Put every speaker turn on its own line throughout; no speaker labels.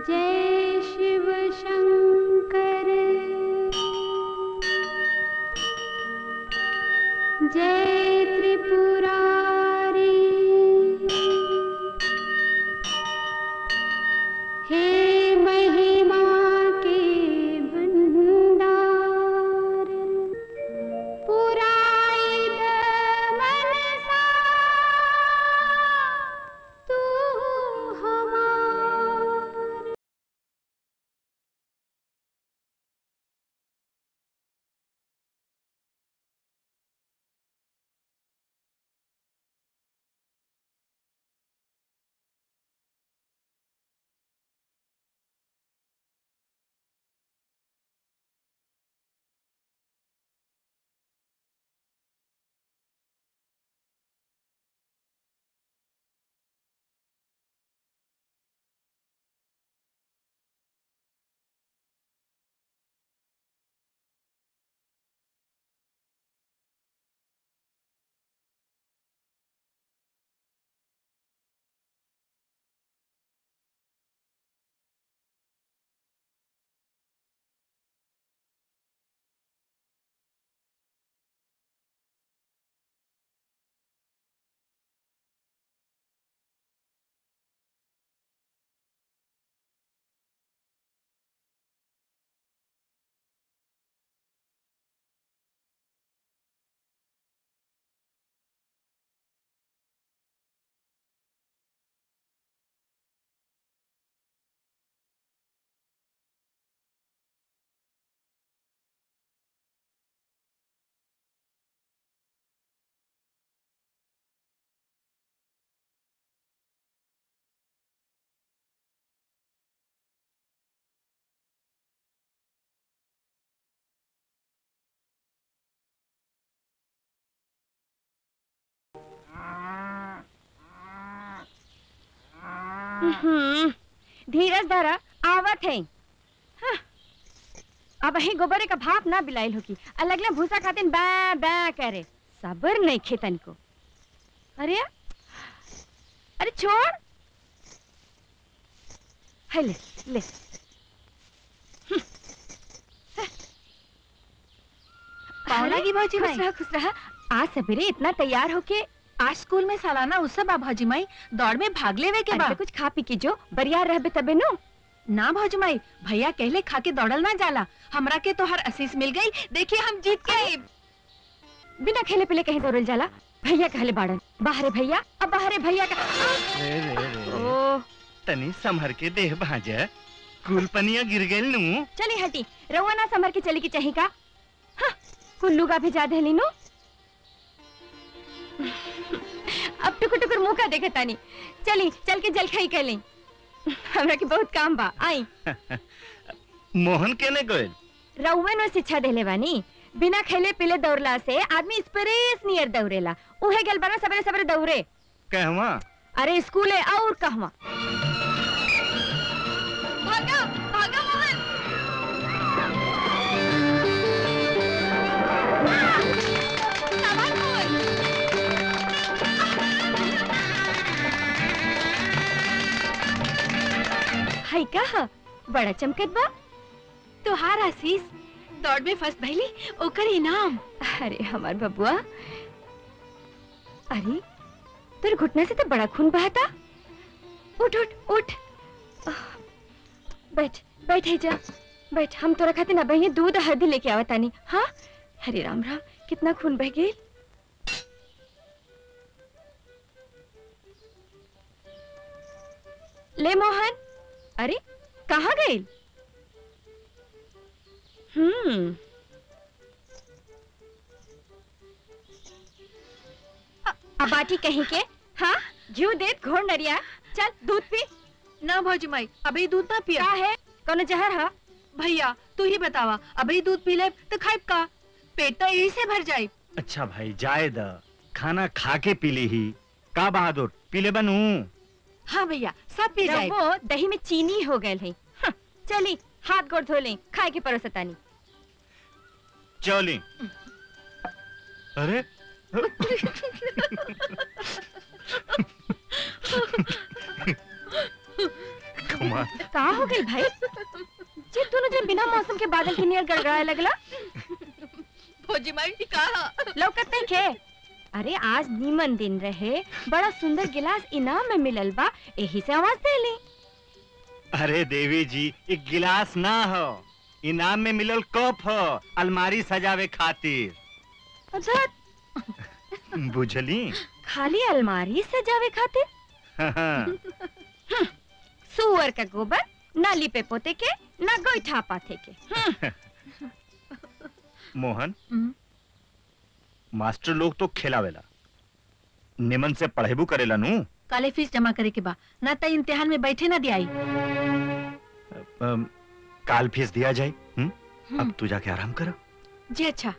जय शिव शंकर जय त्रिपुरारी हे महिमा के भंडार पुराई द मनसा तू हमार
हम्म, धीरज धरा आवत है हाँ, अब ही गोबरे का भाप ना बिलाइल होगी अलगला भूसा खातिन बै बै करे सबर नहीं खेतन को अरे अरे छोड़ है ले ले
पाँव लगी भौजी
खुश
माई
रहा खुश रहा आज सवेरे इतना तैयार होके
आज स्कूल में सालाना उत्सव बा भौजी माई दौड़ में भाग लेवे के
अरे
बा
तो कुछ खा पी के जो बरियार रहबे तबे नो
ना भौजी माई भैया कहले खा के दौड़ल ना जाला हमरा के तो हर असीस मिल गई देखिए हम जीत के आए
बिना खेले पीले कहीं दौड़ल जाला भैया कहले बाड़न बाहरे भैया अब बाहरे भैया का
रे रे रे
ओ
तनी संभर के देह भाजा कुल पनिया गिर गइल नु
चली हटी रउआ ना समर के चली की चाही का हाँ, कुल्लू का भेजा देली नु अब टुकुर टुकुर मुंह का देखे तानी चली चल के जल खाई कर ली हमरा के बहुत काम बा आई
मोहन केने गइल
रउआ नो शिक्षा देले बानी बिना खेले पीले दौड़ला से आदमी स्प्रेस नियर दौड़ेला उहे गल बना सवेरे सवेरे दौड़े
कहवा
अरे स्कूले और कहवा
भागा भागा मोहन
हाय का बड़ा चमकत बा
तुहार आशीष दौड़ में फर्स्ट भइली ओकर इनाम
अरे हमार बबुआ अरे तेरे घुटने से तो बड़ा खून बहता उठ उठ उठ आह, बैठ बैठ है जा बैठ हम तोरा खातिर ना बहिए दूध और हल्दी लेके आवत तानी हाँ हरे राम राम कितना खून बह गई ले मोहन अरे कहाँ गई हम्म अब बाटी कहीं के हाँ घी दे घोड़ नरिया चल दूध पी
ना भौजी माई अभी दूध ना पिया
का है कोनो जहर हा
भैया तू ही बतावा अभी दूध पी ले तो खाइब का पेट तो यही से भर जाए
अच्छा भाई जाए द खाना खा के पी ली ही का बहादुर पीले बनू
हाँ भैया सब पी जाए
वो दही में चीनी हो गए है हाँ, चली हाथ गोड़ धो लें खाए के परोसतानी
चली अरे कमाल
का हो गई भाई जे दोनों जन बिना मौसम के बादल के नियर गड़गड़ाए लगला
भौजी माई कहा
लौकत नहीं खे अरे आज नीमन दिन रहे बड़ा सुंदर गिलास इनाम में मिलल बा यही से आवाज दे ली
अरे देवी जी एक गिलास ना हो इनाम में मिलल कप हो अलमारी सजावे खातिर
अच्छा
बुझली
खाली अलमारी सजावे खातिर सुअर का गोबर नाली पे पोते के ना गोईठा पाथे के हम्म,
मोहन मास्टर लोग तो खेलावेला निमन से पढ़ेबू करेला नू
काले फीस जमा करे के बा ना त इम्तिहान में बैठे ना दियाई
अम, काल फीस दिया जाए हुँ?
हम्म।
अब तू जाके आराम कर
जी अच्छा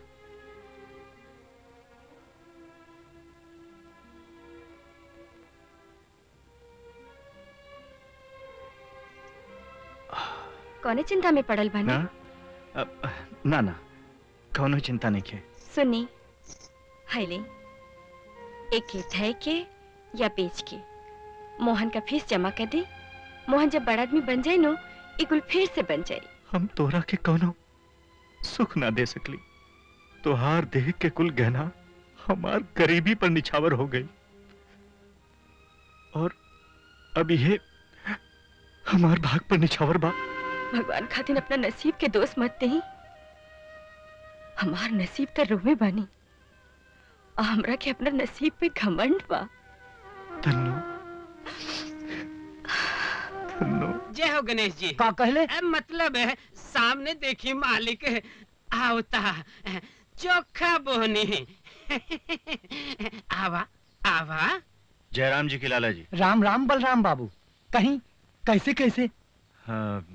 कौने चिंता में पड़ल
ना
बानी
अब, ना ना कौनो चिंता नहीं के
सुनी हाईले एक के ठय के या बेच के मोहन का फीस जमा कर दे मोहन जब बड़ा आदमी बन जाए नो ये कुल फिर से बन जाए
हम तोरा के कौनो सुख ना दे सकली तोहार देह के कुल गहना हमार गरीबी पर निछावर हो गई और अब ये हमार भाग पर निछावर बा
भगवान खातिर अपना नसीब के दोस्त मत दही हमार नसीब तो रोमे बानी और हमरा के अपना नसीब पे घमंड बा
धन्नो धन्नो
जय हो गणेश जी
का कहले
अ, मतलब है सामने देखी मालिक आवता चोखा बोहनी आवा आवा
जयराम जी की लाला जी
राम राम बलराम बाबू कहीं कैसे कैसे
हाँ,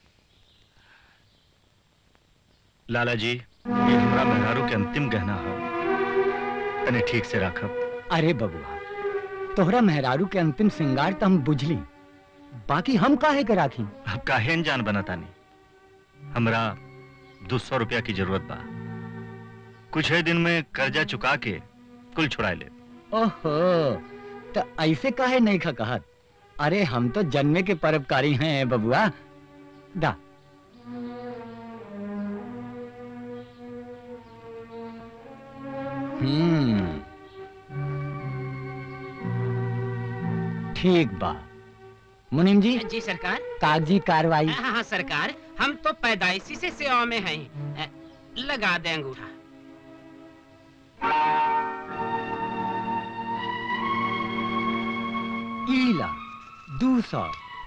लाला जी ये हमरा मेहरारू के अंतिम गहना हो तने ठीक से रखब
अरे बबुआ तोहरा मेहरारू के अंतिम श्रृंगार तो हम बुझली बाकी हम काहे के राखी
अब काहे अनजान बनातानी हमरा दो सौ रुपया की जरूरत बा कुछ ही दिन में कर्जा चुका के कुल छुड़ाए ले
ओहो तो ऐसे काहे नहीं खा कहत अरे हम तो जन्मे के परोपकारी हैं बबुआ दा हम्म ठीक बा मुनीम जी
जी सरकार
कागजी कार्रवाई
हाँ हाँ सरकार हम तो पैदाइशी से सेवा में हैं अ, लगा दें अंगूठा
ईला दू सौ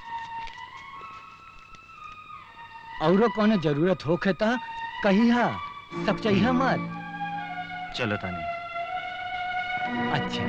औरो कोनो जरूरत होखे त कहिया सब चाहिए मत
चलो तानी
अच्छा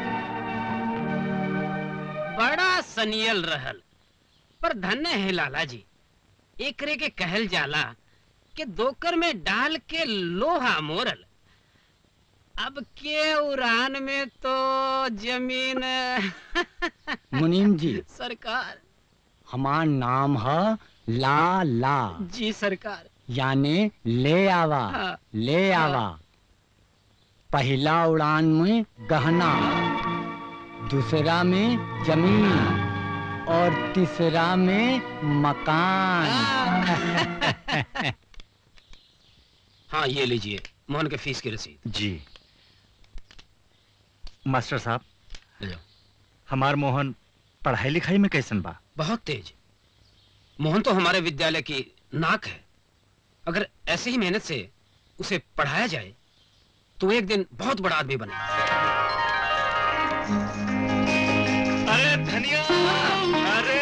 बड़ा सनियल रहल पर धन्य है लाला जी एकरे के कहल जाला कि दोकर में डाल के लोहा मोरल अब के उड़ान में तो जमीन
मुनीम जी
सरकार
हमार नाम है ला ला
जी सरकार
यानी ले आवा
हाँ।
ले आवा पहला उड़ान में गहना दूसरा में जमीन और तीसरा में मकान
हाँ ये लीजिए मोहन के फीस की रसीद
जी मास्टर साहब
ले जाओ।
हमार मोहन पढ़ाई लिखाई में कैसन बा
बहुत तेज मोहन तो हमारे विद्यालय की नाक है अगर ऐसे ही मेहनत से उसे पढ़ाया जाए तो एक दिन बहुत बड़ा आदमी बने
अरे धनिया अरे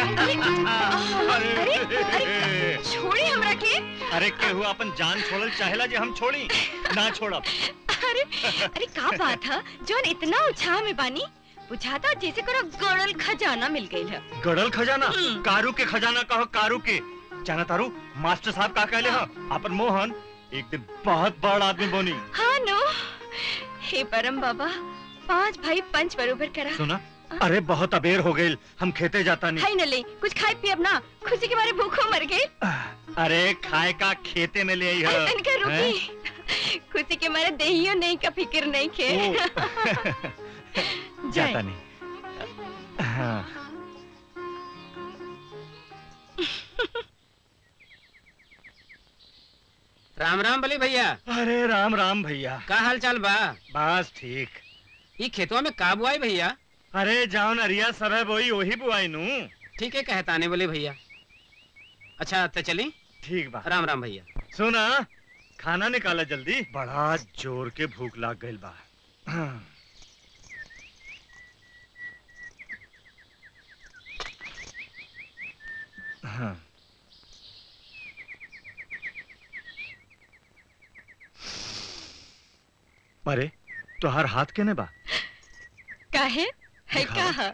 अरे
छोड़ी हमरा के
अरे केहू अपन जान छोड़ल चाहेला जे हम छोड़ी ना छोड़ब
अरे अरे का बात है जोन इतना उत्साह में बानी बुझाता जैसे कोनो गड़ल खजाना मिल गई है
गड़ल खजाना
हम्म।
कारू के खजाना कहो कारू के जाना तारू मास्टर साहब का कहले हा अपन मोहन एक दिन बहुत बड़ा आदमी बनी
हाँ नो हे परम बाबा पांच भाई पंच बरोबर करा
सुना अरे बहुत अबेर हो गई हम खेते जाता नहीं
हाय न ले कुछ खाए पिए अब ना खुशी के मारे भूखो मर गए
अरे खाए का खेते में ले आई है
इनका रुकी खुशी के मारे देहियो नहीं का फिक्र नहीं खे
जाता नहीं हाँ
राम राम बली भैया
अरे राम राम भैया
का हाल चाल बा
बस ठीक
ई खेतवा में का बुआई भैया
अरे जाओ नरिया सब है वही वही बुआई नू
ठीक है कहताने बोले भैया अच्छा तो चली
ठीक बा
राम राम भैया
सुना खाना निकाला जल्दी बड़ा जोर के भूख लाग गइल बा हाँ। अरे तोहार हाथ केने बा
काहे है
दिखाओ।
का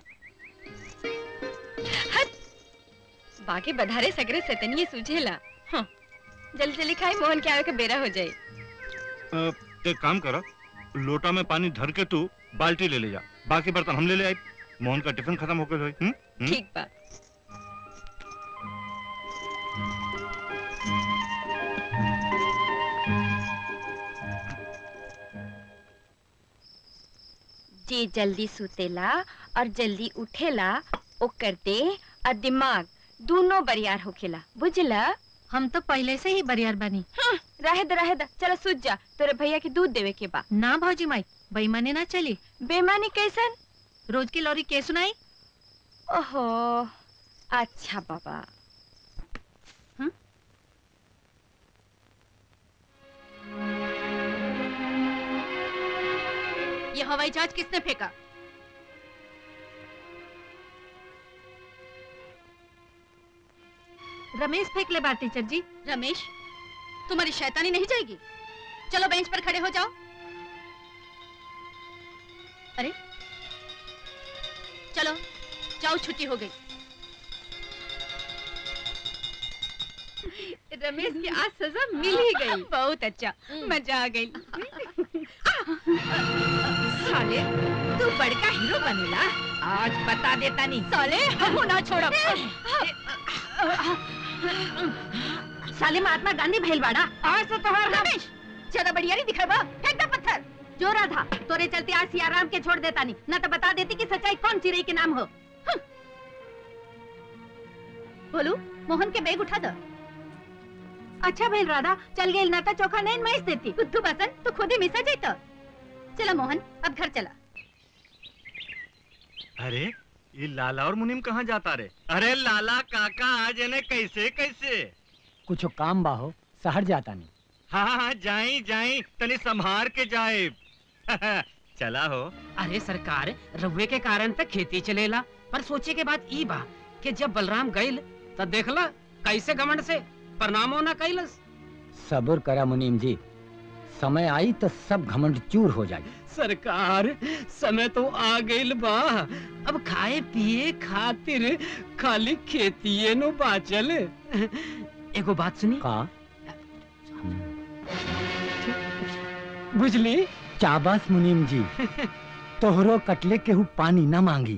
हट बाकी बधारे सगरे सतनिए सूझेला हाँ जल्दी जल्दी खाई मोहन के आवे के बेरा हो जाए
अ, एक काम करो लोटा में पानी धर के तू बाल्टी ले ले जा बाकी बर्तन हम ले ले आई मोहन का टिफिन खत्म हो गया होई, हम्म? हम्म?
ठीक बा जी जल्दी सुतेला और जल्दी उठेला ओकर देह और दिमाग दोनों बरियार होखेला बुझला
हम तो पहले से ही बरियार बनी
हम्म, रहे द रहे द चलो सूझ जा तोरे भैया के दूध देवे के बा
ना भौजी माई बेईमानी ना चली
बेमानी कैसन
रोज की लौरी के सुनाई
ओहो अच्छा बाबा
ये हवाई जहाज किसने फेंका रमेश फेंक ले बात टीचर जी
रमेश तुम्हारी शैतानी नहीं जाएगी चलो बेंच पर खड़े हो जाओ अरे चलो जाओ छुट्टी हो गई
रमेश की आज सजा मिल ही गई बहुत अच्छा मजा आ गई साले तू बड़का हीरो बनेला आज बता देता नहीं साले हम ना छोड़ो
साले महात्मा गांधी भेलवाड़ा
आज तो तोहर हम
रमेश ज्यादा बढ़िया नहीं दिखावा फेंक दे पत्थर जो रहा था तोरे चलते आज सियाराम के छोड़ देता नहीं न तो बता देती कि सच्चाई कौन चिड़ई के नाम हो हं। बोलू मोहन के बैग उठा दो अच्छा भेल राधा चल गई ना तो चोखा नहीं मैस देती बुद्धू बसन तो खुद ही मिसा जाता चला मोहन अब घर चला
अरे ये लाला और मुनीम कहाँ जाता रे अरे लाला काका आज इन्हें कैसे कैसे
कुछ काम बा हो शहर जाता नहीं
हाँ हाँ जाई जाई तनी संभार के जाए चला हो
अरे सरकार रउए के कारण तक खेती चलेला पर सोचे के बाद ई बा कि जब बलराम गइल त देखला कैसे घमंड से प्रणामो ना कैलस
सब्र करा मुनीम जी समय आई तो सब घमंड चूर हो जाए
सरकार समय तो आ गइल बा अब खाए पिए खातिर खाली खेतीये नो बाचल एगो बात सुनी
का
बुझली
चाबस मुनीम जी तोहरो कटले केहू पानी न मांगी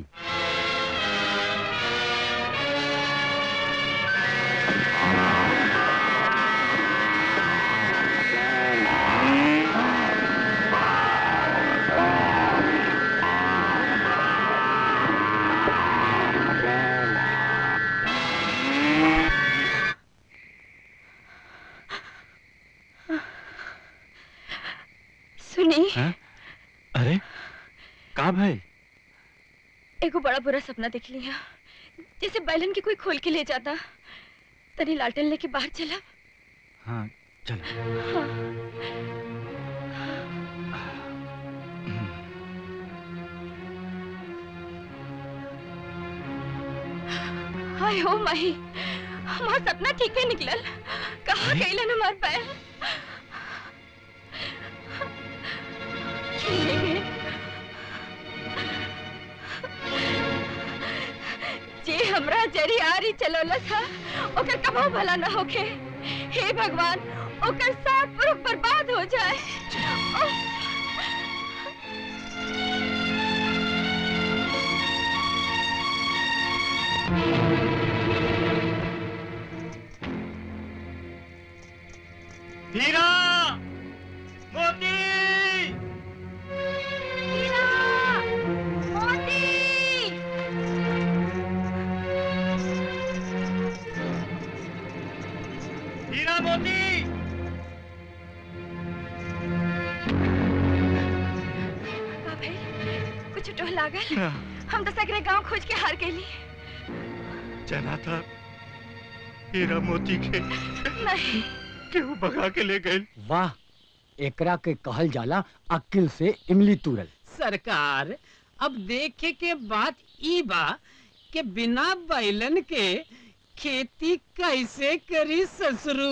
सुनी
अरे का भाई
एगो बड़ा बुरा सपना देख लिया जैसे बैलन की कोई खोल के ले जाता तनी लालटेन लेके बाहर चला
हाँ चल
हाय हो माही हमार सपना ठीक है निकलल कहाँ
अरे?
गईलन हमार पैर ले गए। जे हमरा जरी आरी चलौलस हा ओकर कबो भला न होखे हे भगवान ओकर साथ पुरुष बर्बाद हो जाए उफ।
हीरा मोती हीरा मोती
टोह लागल हम तो सगरे गांव खोज के हार गईली
जना था हीरा मोती के
नहीं
केहू भगा के ले गए
वाह एकरा के कहल जाला अक्ल से इमली तुरल
सरकार अब देखे के बात ई बा कि बिना बैलन के खेती कैसे करी ससुरू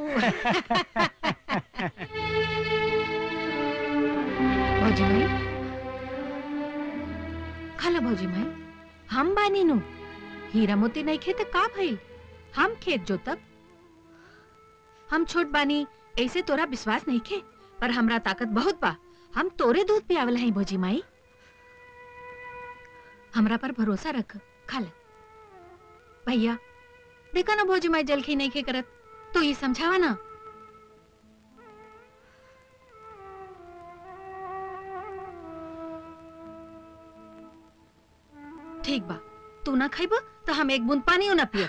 भौजी माई खाला भौजी माई हम बानी नु हीरा मोती नहीं खेत का भइल हम खेत जोतब हम छोट बानी ऐसे तोरा विश्वास नहीं खे पर हमरा ताकत बहुत बा हम तोरे दूध पियावल हई भौजी माई हमरा पर भरोसा रख खाला भैया देखा ना भौजी माई जलखी नहीं खे करत तो ये समझावा ना ठीक बा तू ना खाइब तो हम एक बूंद पानी ना पियब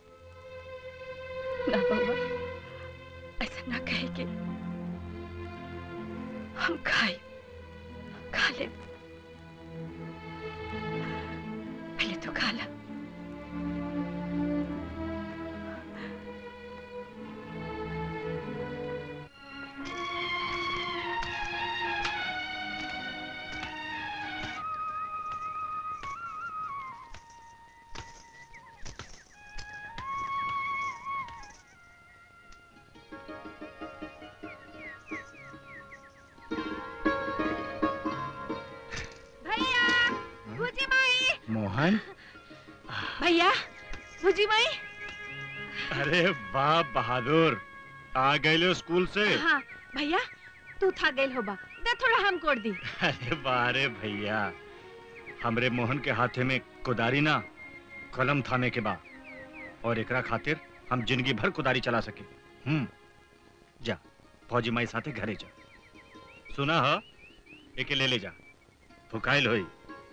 ना बउआ ऐसा ना कहे के हम खाए खा ले पहले तो खा ला भैया भूजी माई
मोहन
भैया भुजी माई
अरे बाप बहादुर आ गए स्कूल से
हाँ भैया तू था गइल होबा दे थोड़ा हम कोड़ दी
अरे बारे भैया हमरे मोहन के हाथे में कुदारी ना कलम थामे के बा और एकरा खातिर हम जिंदगी भर कुदारी चला सके हम्म जा फौजी माई साथे घरे जा सुना ह एके ले ले जा फुकाइल होई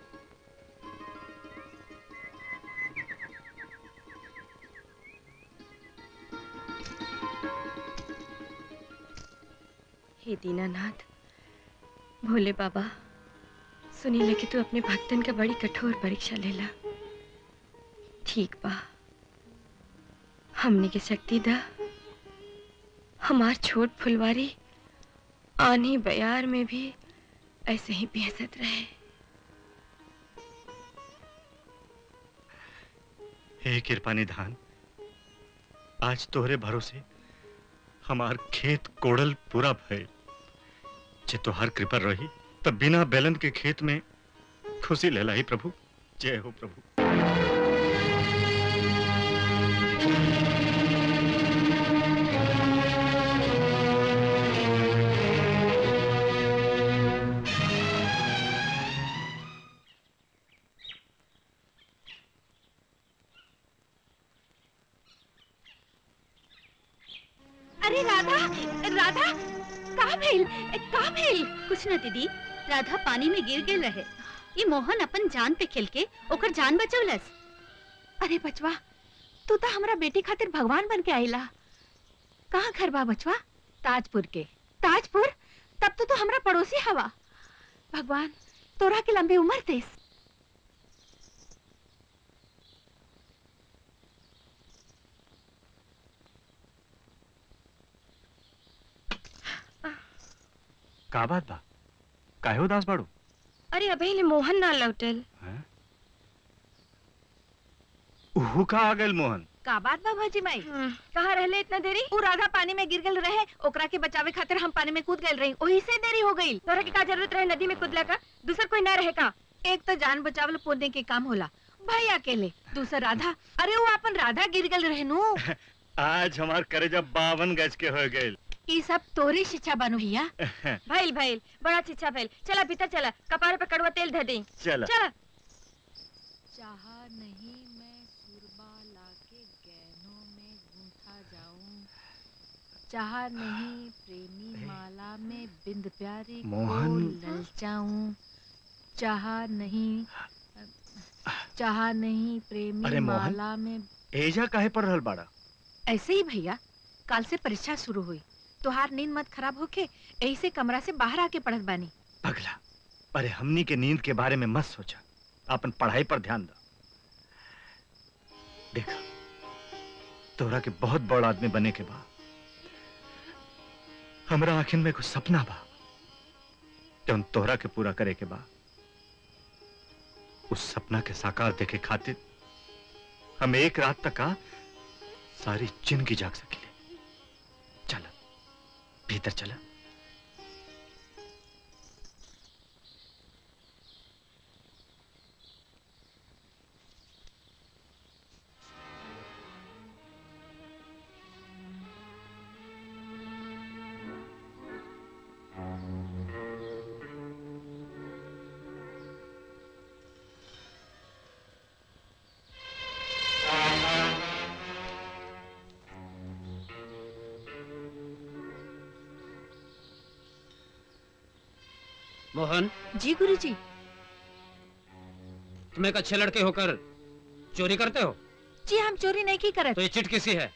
हे दीनानाथ भोले बाबा सुनी ले कि तू अपने भक्तन का बड़ी कठोर परीक्षा लेला ठीक बा हमने की शक्ति दा हमार छोट फुलवारी आनी बयार में भी ऐसे ही बेहसत रहे
हे कृपा निधान आज तोहरे भरोसे हमार खेत कोड़ल पूरा भय जे तोहार कृपा रही तब बिना बैलन के खेत में खुशी लेला ही प्रभु जय हो प्रभु
अरे राधा राधा का भेल का भेल कुछ न दीदी राधा पानी में गिर गेल रहे ये मोहन अपन जान पे खेल के ओकर जान बचौलस
अरे बचवा तू तो हमरा बेटी खातिर भगवान बन के आइला कहाँ घर बा बचवा ताजपुर के ताजपुर तब तो तू हमरा पड़ोसी हवा भगवान तोरा के लंबी उम्र देस
का बात बा काहे उदास बाड़ू
अरे अभी ले मोहन ना लौटल
हैं? उहू का आ गइल मोहन
का बात बा भौजी माई
कहाँ रहले इतना देरी
उ राधा पानी में गिर गल रहे ओकरा के बचावे खातिर हम पानी में कूद गल रही ओही से देरी हो गई
तोरा के का जरूरत रहे नदी में कूदला का दूसर कोई ना रहे का
एक तो जान बचावल पुण्य के काम होला भाई अकेले दूसर राधा अरे वो अपन राधा गिर गल रहे नु
आज हमार करेजा बावन गज के हो गइल
ई सब तोरी शिक्षा बानू भैया
भइल भइल बड़ा चिच्छा भइल चला भीतर चला कपारे पे कड़वा तेल धर दी
चला
चला
चाहा नहीं मैं सुरबा लाके गहनों में गूंथा जाऊं चाहा नहीं प्रेमी माला में बिंद प्यारे को
मोहन।
ललचाऊं चाहा नहीं चाहा नहीं प्रेमी
अरे मोहन।
माला में
एजा काहे पर रहल बाड़ा
ऐसे ही भैया काल से परीक्षा शुरू हुई तोहार नींद मत खराब होके यही से कमरा से बाहर आके पढ़त बानी
पगला अरे हमनी के नींद के बारे में मत सोचा अपन पढ़ाई पर ध्यान दो देखा तोरा के बहुत बड़ आदमी बने के बा हमरा आखिर में कुछ सपना बा जौन तोहरा के पूरा करे के बा उस सपना के साकार देखे खातिर हम एक रात तक का सारी जिंदगी जाग सकेले चल भीतर चला
मोहन
जी गुरुजी
तुम एक अच्छे लड़के होकर चोरी करते हो
जी हम चोरी नहीं की करत
तो ये चिट किसी है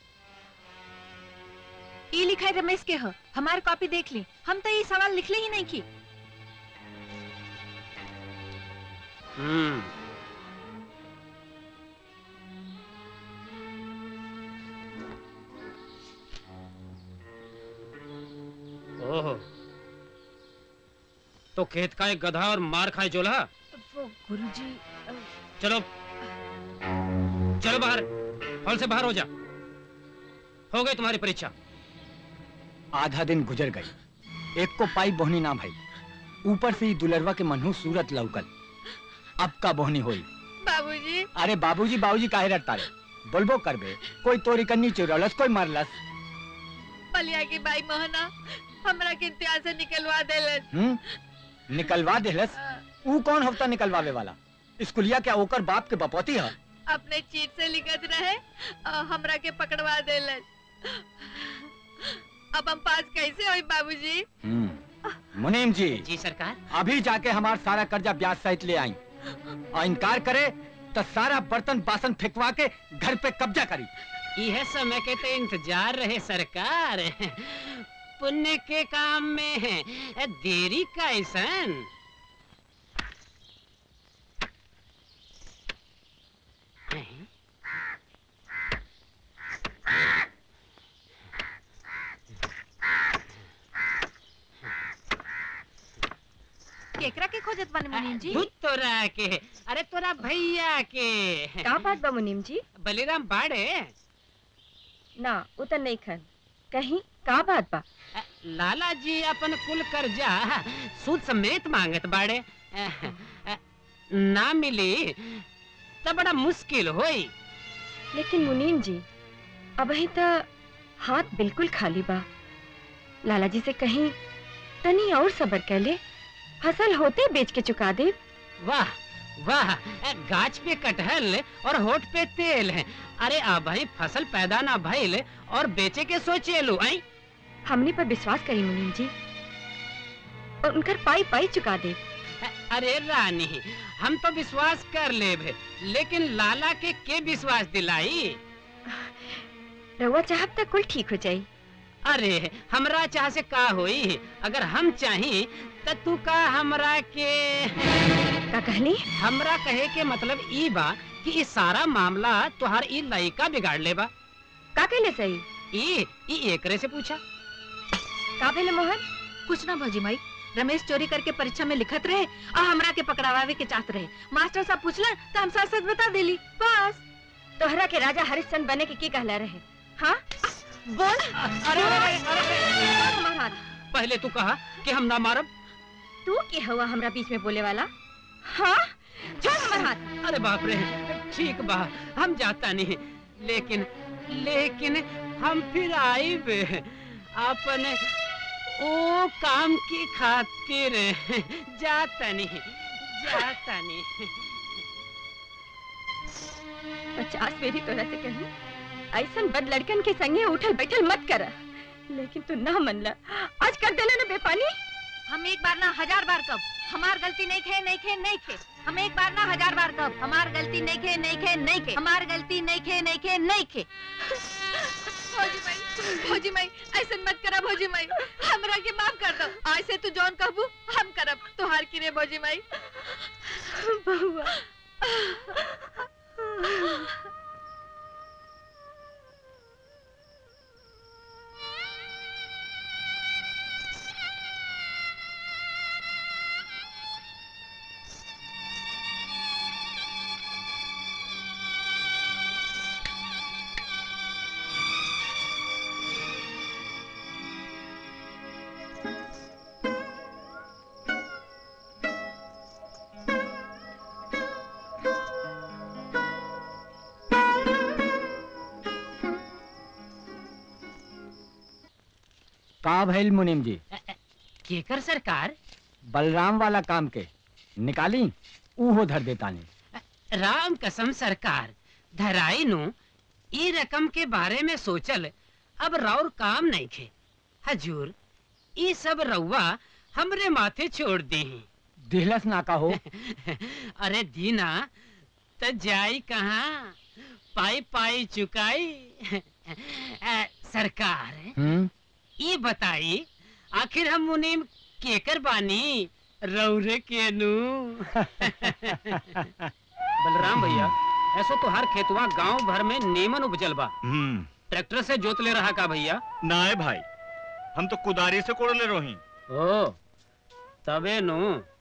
ई लिखा है रमेश के ह हमार कॉपी देख ली हम तो ये सवाल लिखले ही नहीं की
हम्म ओह तो खेत का एक गधा और मार खाए जोला
वो गुरुजी
चलो चलो बाहर हॉल से बाहर हो जा हो गई तुम्हारी परीक्षा
आधा दिन गुजर गई एक को पाई बोहनी ना भाई ऊपर से ही दुलरवा के मनहू सूरत लौकल अब का बोहनी होई
बाबूजी
अरे बाबूजी बाबूजी काहे रटता रे बोलबो करबे कोई तोरी कन्नी चुरौलस कोई मारलस
पलिया की बाई मोहना हमरा के इम्तिहान से निकलवा देलन
हम्म निकलवा देलस ऊ कौन हफ्ता निकलवावे वाला स्कूलिया क्या ओकर बाप के बपौती है
अपने चीट से लिखत रहे और हमरा के पकड़वा देलन अब हम पास कैसे होई बाबूजी
हम्म मुनीम जी
जी सरकार
अभी जाके हमार सारा कर्जा ब्याज सहित ले आई और इनकार करे तो सारा बर्तन बासन फेंकवा के घर पे कब्जा करी
यह समय के तो इंतजार रहे सरकार पुण्य के काम में है देरी का ऐसन
केकरा के खोजत बानी मुनीम जी
भूत तोरा के अरे तोरा भैया के
का बात बा मुनीम जी
बलिराम बाड़े
ना उतर नहीं खन कहीं का बात बा
लाला जी अपन कुल कर्जा सूद समेत मांगत बाड़े ना मिली तो बड़ा मुश्किल होई
लेकिन मुनीम जी अबही तो हाथ बिल्कुल खाली बा लाला जी से कहीं तनी और सबर कर ले फसल होते बेच के चुका दे
वाह वाह गाछ पे कटहल और होठ पे तेल है अरे अब भाई फसल पैदा ना भइल और बेचे के सोचे लो आई
हमने पर विश्वास करी मुनीम जी और उनकर पाई पाई चुका दे
अरे रानी हम तो विश्वास कर ले लेकिन लाला के के विश्वास दिलाई
रउआ चाहब तक कुल ठीक हो जाई
अरे हमरा चाह से का होई अगर हम चाही त तू का हमरा के
का कहली
हमरा कहे के मतलब ई बा कि ई सारा मामला तुहार ई लइका बिगाड़ ले बा
का कहले सही
ई ई एकरे से पूछा
का भेले मोहन
कुछ ना भौजी माई रमेश चोरी करके परीक्षा में लिखत रहे और हमरा के पकड़ावे के चाहत रहे मास्टर साहब पूछलन तो हम सच सच बता देली बस
तोहरा के राजा हरिश्चंद्र बने के की कहला रहे हाँ बोल
अरे अरे अरे
हमार हाथ
पहले तू कहा कि हम ना मारब
तू के हवा हमरा बीच में बोले वाला हाँ छोड़ हमार हाथ
अरे बाप रे ठीक बा हम जाता नहीं लेकिन लेकिन हम फिर आईब अपने ओ काम की खातिर जाता नहीं जाता नहीं
पचास मेरी तोरा से कहूँ ऐसन बद लड़कन के संगे उठल बैठल मत कर लेकिन तू ना मनला आज कर देला ना बेपानी
हम एक बार ना हजार बार कब हमार गलती नहीं खे नहीं खे नहीं खे हम एक बार ना हजार बार कब हमार गलती नहीं खे नहीं खे नहीं खे हमार गलती नहीं खे नहीं खे नहीं खे
भौजी माई भौजी माई ऐसे मत करा भौजी माई हमरा के माफ कर दो आज से तू जौन कहबू हम करब तोहार की रे भौजी माई बहुआ
का भइल मुनीम जी
केकर सरकार
बलराम वाला काम के निकाली ऊहो धर देता ने
राम कसम सरकार धराई नु ई रकम के बारे में सोचल अब राउर काम नहीं खे हजूर ई सब रउआ हमरे माथे छोड़ दी
दिहलस ना का हो
अरे दीना त जाई कहाँ पाई पाई चुकाई अ, सरकार
हम्म
ये बताई आखिर हम मुनीम केकर बानी रौरे के नु बलराम भैया ऐसो तो हर खेतवा गांव भर में नीमन उपजल बा
हम्म
ट्रैक्टर से जोत ले रहा का भैया
ना है भाई हम तो कुदारी से कोड़ ले रही
ओ तबे नु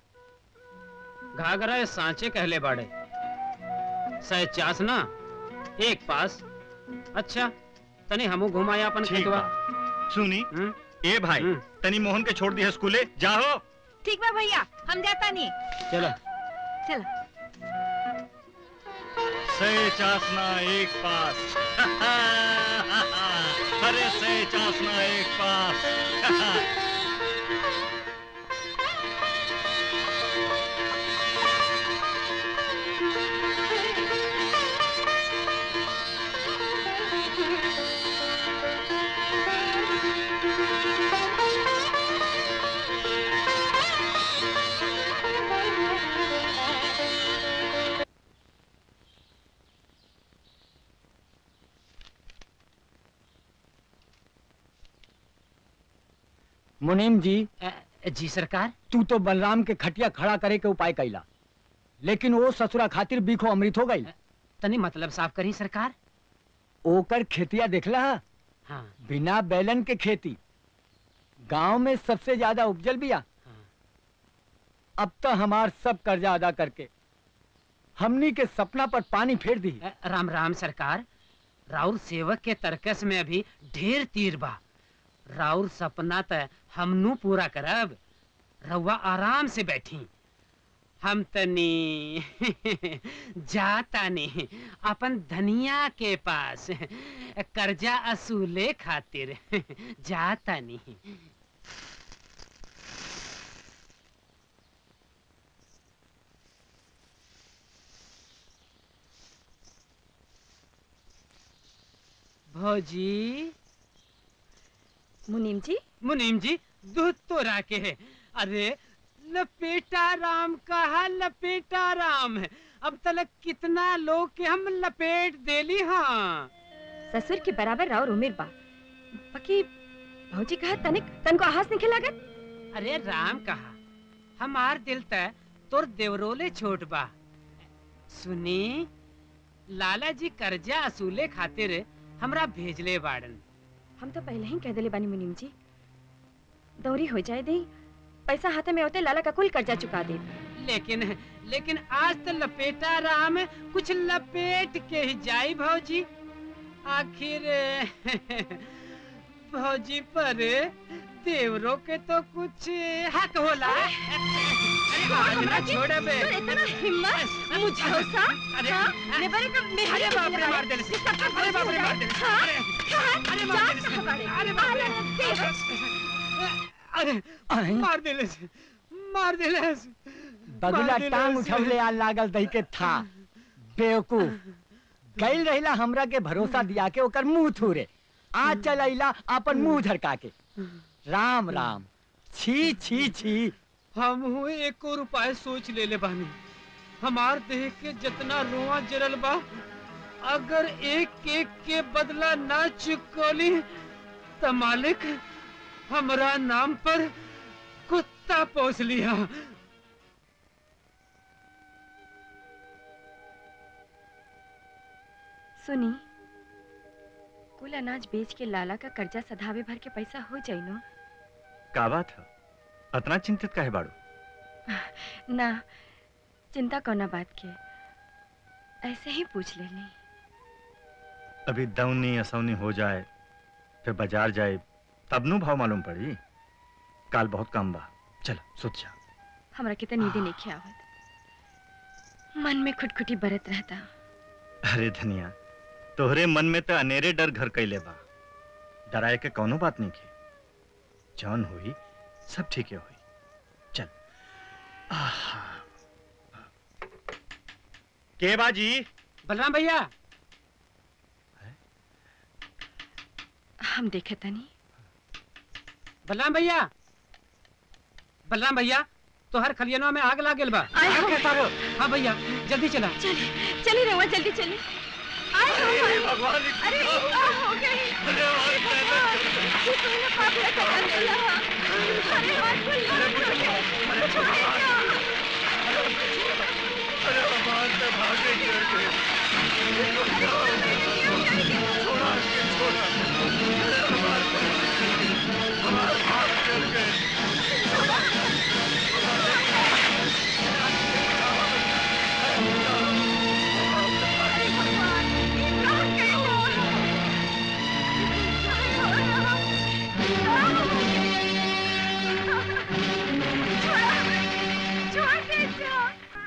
घाघरा सांचे कहले बाड़े सह चास ना एक पास अच्छा तनी हमू घुमाया अपन
ठीक
खेतवा
बा। सुनी
हम्म?
ए भाई
हम्म।
तनी मोहन के छोड़ दिया स्कूले जाओ
ठीक बा भैया हम जाता नहीं
चलो
चलो
से चासना एक पास अरे से चासना एक पास
मुनीम जी
अ, जी सरकार
तू तो बलराम के खटिया खड़ा करे के उपाय कैला लेकिन वो ससुरा खातिर बीखो अमृत हो गई
तनी मतलब साफ करी सरकार
ओकर खेतिया देखला हा?
हाँ
बिना बैलन के खेती गांव में सबसे ज्यादा उपजल बिया
हाँ।
अब तो हमार सब कर्जा अदा करके हमनी के सपना पर पानी फेर दी
अ, राम राम सरकार राउर सेवक के तरकस में अभी ढेर तीर बा राउर सपना त हमनू पूरा करब रउआ आराम से बैठी हम तनी जातानी अपन धनिया के पास कर्जा असूले खातिर जातानी भौजी
मुनीम जी
मुनीम जी दूध तो राके है अरे लपेटा राम कहा लपेटा राम है अब तक कितना लोग के हम लपेट देली हाँ
ससुर के बराबर राउर उमिर बा बाकी भौजी कहा तनिक तन को आहास निखे लागत
अरे राम कहा हमार दिल त तोर देवरोले छोट बा सुनी लाला जी कर्जा असूले खातिर हमरा भेजले बाड़न
हम तो पहले ही कह दिले बानी मुनीम जी दौरी हो जाए दे पैसा हाथे में होते लाला का कुल कर्जा चुका दे
लेकिन लेकिन आज तो लपेटा राम कुछ लपेट के ही जाई भौजी आखिर भौजी पर देवरों के तो कुछ हक होला अरे आज ना छोड़े बे
इतना हिम्मत
मुझे
भरोसा
अरे
हाँ? लेबर का मेहर
अरे बाप रे मार देले से अरे बाप रे मार देले से अरे अरे मार देले से अरे बाप रे अरे
अहीं।
मार देले से मार देले से
बगुला
मार देले
टांग
से।
उठवले आ लागल दही के था बेवकूफ गईल रहिला हमरा के भरोसा दिया के ओकर मुंह थूरे आज चल अइला अपन मुंह झरका के राम राम छी छी छी
हम हुए एक और उपाय सोच ले ले बानी हमार देह के जितना रोआ जरल बा अगर एक एक के बदला ना चुकोली तो मालिक हमरा नाम पर कुत्ता पोस लिया
सुनी कुल अनाज बेच के लाला का कर्जा सधावे भर के पैसा हो जाई नो
का बात है इतना चिंतित काहे बाड़ू
ना चिंता कोना बात के ऐसे ही पूछ लेनी
अभी दौनी असौनी हो जाए फिर बाजार जाए तब नु भाव मालूम पड़ी काल बहुत काम बा चलो सुत जा
हमरा के तो नींद नहीं आवत मन में खुटखुटी बरत रहता
अरे धनिया तोहरे मन में तो अनेरे डर घर कैले बा डराए के कौनो बात नहीं की जौन हुई सब ठीक हुई चल आहा। के बाजी
बलराम भैया
हम देखे तनी
बलराम भैया बलराम भैया तो हर खलियनवा में आग लागल बा
आय हो।
हाँ भैया जल्दी चला
चली चली रहुआ जल्दी चली आय हो, आय हो।
भगवान
अरे का हो गई ये तूने पाप का काम किया अरे हाथ खुल गया छोड़ दो छोड़ दे छोड़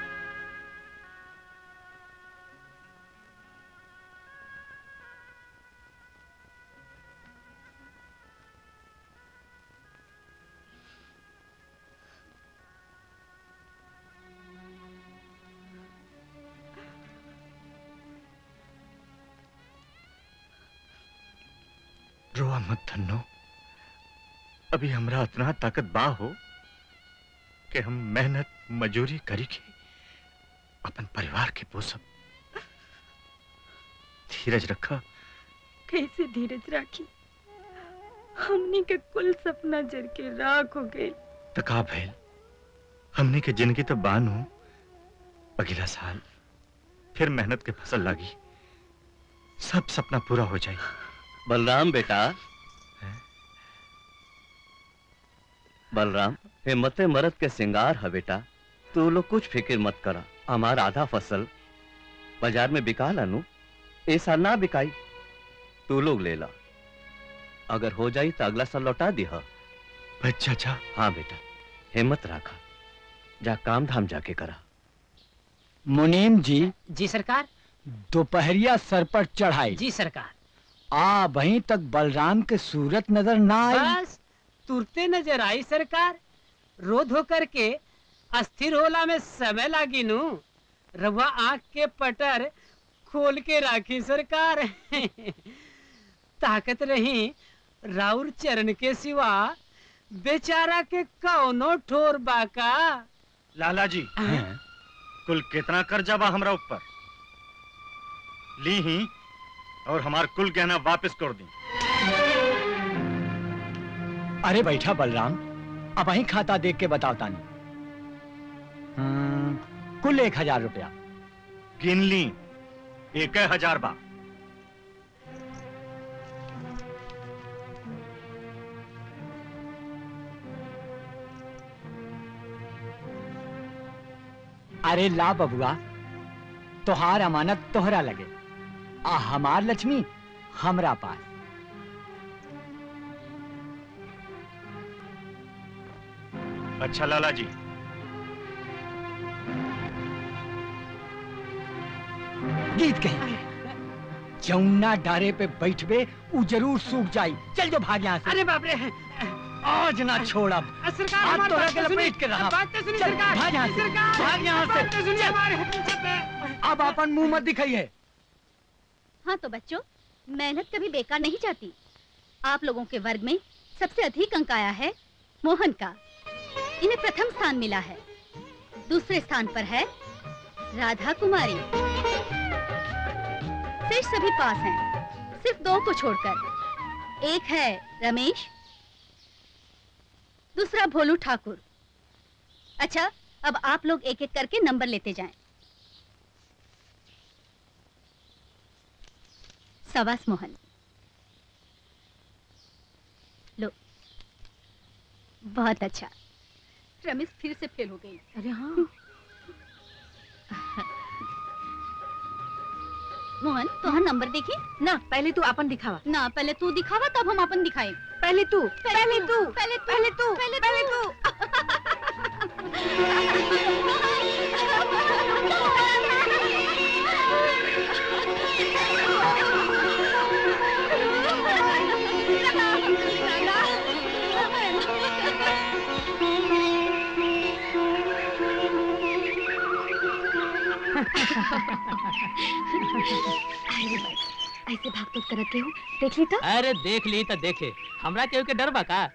रोआ मत धन्नो अभी हमरा इतना ताकत बा हो कि हम मेहनत मजूरी करी के अपन परिवार के पोसब धीरज रखा
कैसे धीरज राखी हमनी के कुल सपना जर के राख हो गए
तका भैल हमने के जिंदगी तो बान हो अगला साल फिर मेहनत के फसल लागी सब सपना पूरा हो जाए
बलराम बेटा
हैं?
बलराम हिम्मते मरद के सिंगार है बेटा तू लोग कुछ फिक्र मत करा हमार आधा फसल बाजार में बिका लानू ऐसा ना बिकाई तू लोग ले ला अगर हो जाई तो अगला साल लौटा दिहा
बच्चा जा
हाँ बेटा हिम्मत रखा जा काम धाम जाके करा
मुनीम जी
जी सरकार
दोपहरिया सर पर चढ़ाई
जी सरकार
आ वहीं तक बलराम के सूरत नजर ना आई
बस तुरते नजर आई सरकार रोध होकर के अस्थिर होला में समय लागी नु रवा आंख के पटर खोल के राखी सरकार ताकत रही राउर चरण के सिवा बेचारा के कौनो ठोर बाका
लाला जी
हैं?
कुल कितना कर्जा बा हमरा ऊपर ली ही और हमार कुल गहना वापस कर दी
अरे बैठा बलराम अब वहीं खाता देख के बताओ तानी हम्म, कुल एक हजार रुपया
गिन ली एक हजार बा
अरे ला बबुआ तोहार अमानत तोहरा लगे आ हमार लक्ष्मी हमरा पास
अच्छा लाला जी
गीत कहेंगे जौना डारे पे बैठबे उ जरूर सूख जाई चल जो भाग यहाँ से
अरे बाप रे
आज ना छोड़ा
सरकार
आज
हमारी
तोरा
बात
के
तो सुनिए।
लपेट के रहा।
बात तो सुनिए
चल,
सरकार
भाग यहाँ से,
सरकार
भाग यहाँ से।
बात तो सुनिए हमारे
अब अपन मुंह मत दिखाइए
हाँ तो बच्चों मेहनत कभी बेकार नहीं जाती आप लोगों के वर्ग में सबसे अधिक अंक आया है मोहन का इन्हें प्रथम स्थान मिला है दूसरे स्थान पर है राधा कुमारी सेठ सभी पास हैं सिर्फ दो को छोड़कर एक है रमेश दूसरा भोलू ठाकुर अच्छा अब आप लोग एक एक करके नंबर लेते जाएं सवास मोहन लो बहुत अच्छा रमेश फिर से फेल हो गई
अरे हाँ
मोहन तोहर नंबर देखी
ना पहले तू अपन दिखावा
ना पहले तू दिखावा तब हम अपन दिखाए
पहले तू
पहले तू पहले तू
पहले तू
पहले
पहले
तू
ऐसे भाग तो करत के हो देख ली तो
अरे देख ली तो देखे हमरा केहू के डर बा का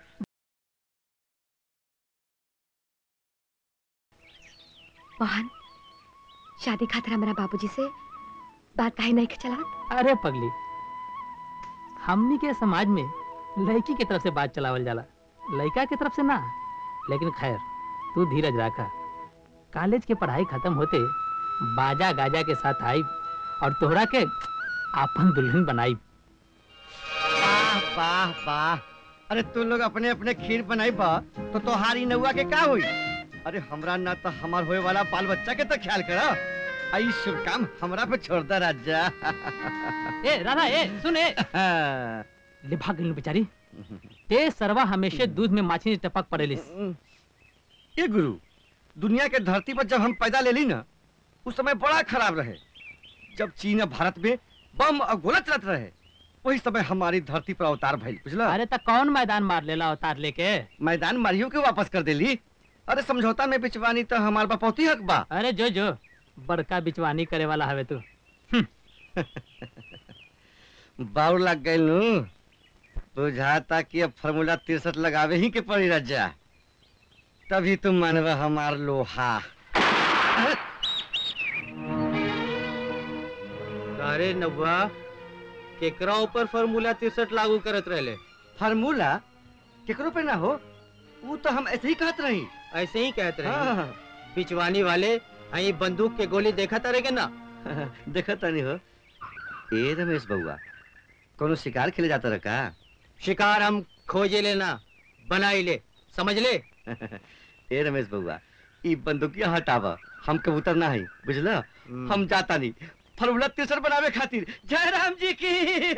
मोहन शादी खातिर हमारा बाबूजी से बात काहे नहीं चलावत
अरे पगली हमनी के समाज में लड़की के तरफ से बात चलावल जाला लड़का के तरफ से ना लेकिन खैर तू धीरज रखा कॉलेज के पढ़ाई खत्म होते बाजा गाजा के साथ आई और तोहरा के आपन दुल्हन बनाई
वाह वाह वाह अरे तू लोग अपने अपने खीर बनाई बा तो तोहारी नौआ के का हुई अरे हमरा ना तो हमार होए वाला बाल बच्चा के तो ख्याल करा आई शुभ काम हमरा पे छोड़ दे राजा
ए राधा ए सुन ए ले भाग गई बेचारी ते सरवा हमेशा दूध में माछी टपक पड़ेलिस
ये गुरु दुनिया के धरती पर जब हम पैदा ले ली ना उस समय बड़ा खराब रहे जब चीन और भारत में बम और गोला चलत रहे वही समय हमारी धरती पर अवतार भइल बुझला
अरे त कौन मैदान मार लेला अवतार लेके
मैदान मारियो के वापस कर देली अरे समझौता में बिचवानी तो हमार बपौती हक बा
अरे जो जो बड़का बिचवानी करे वाला हवे तू
बाउर लग गई नू बुझाता कि अब फार्मूला तिरसठ लगावे ही के पड़ी रजा तभी तुम मानवा हमार लोहा
अरे नब्बा केकरा ऊपर फार्मूला तिरसठ लागू करत रहले
फार्मूला केकरो पे ना हो वो तो हम ऐसे ही कहत रही
ऐसे ही कहत रहे
हाँ,
बिचवानी वाले आई बंदूक के गोली देखा तारे के ना
देखा तानी हो ए रमेश बउआ कोनो शिकार खेले जाता रहा का
शिकार हम खोजे लेना बनाई ले समझ ले
ए रमेश बउआ ई बंदूकिया हटावा हम कबूतर ना है बुझला हम जाता नहीं फलूला तिरसठ बनावे खातिर जय राम जी की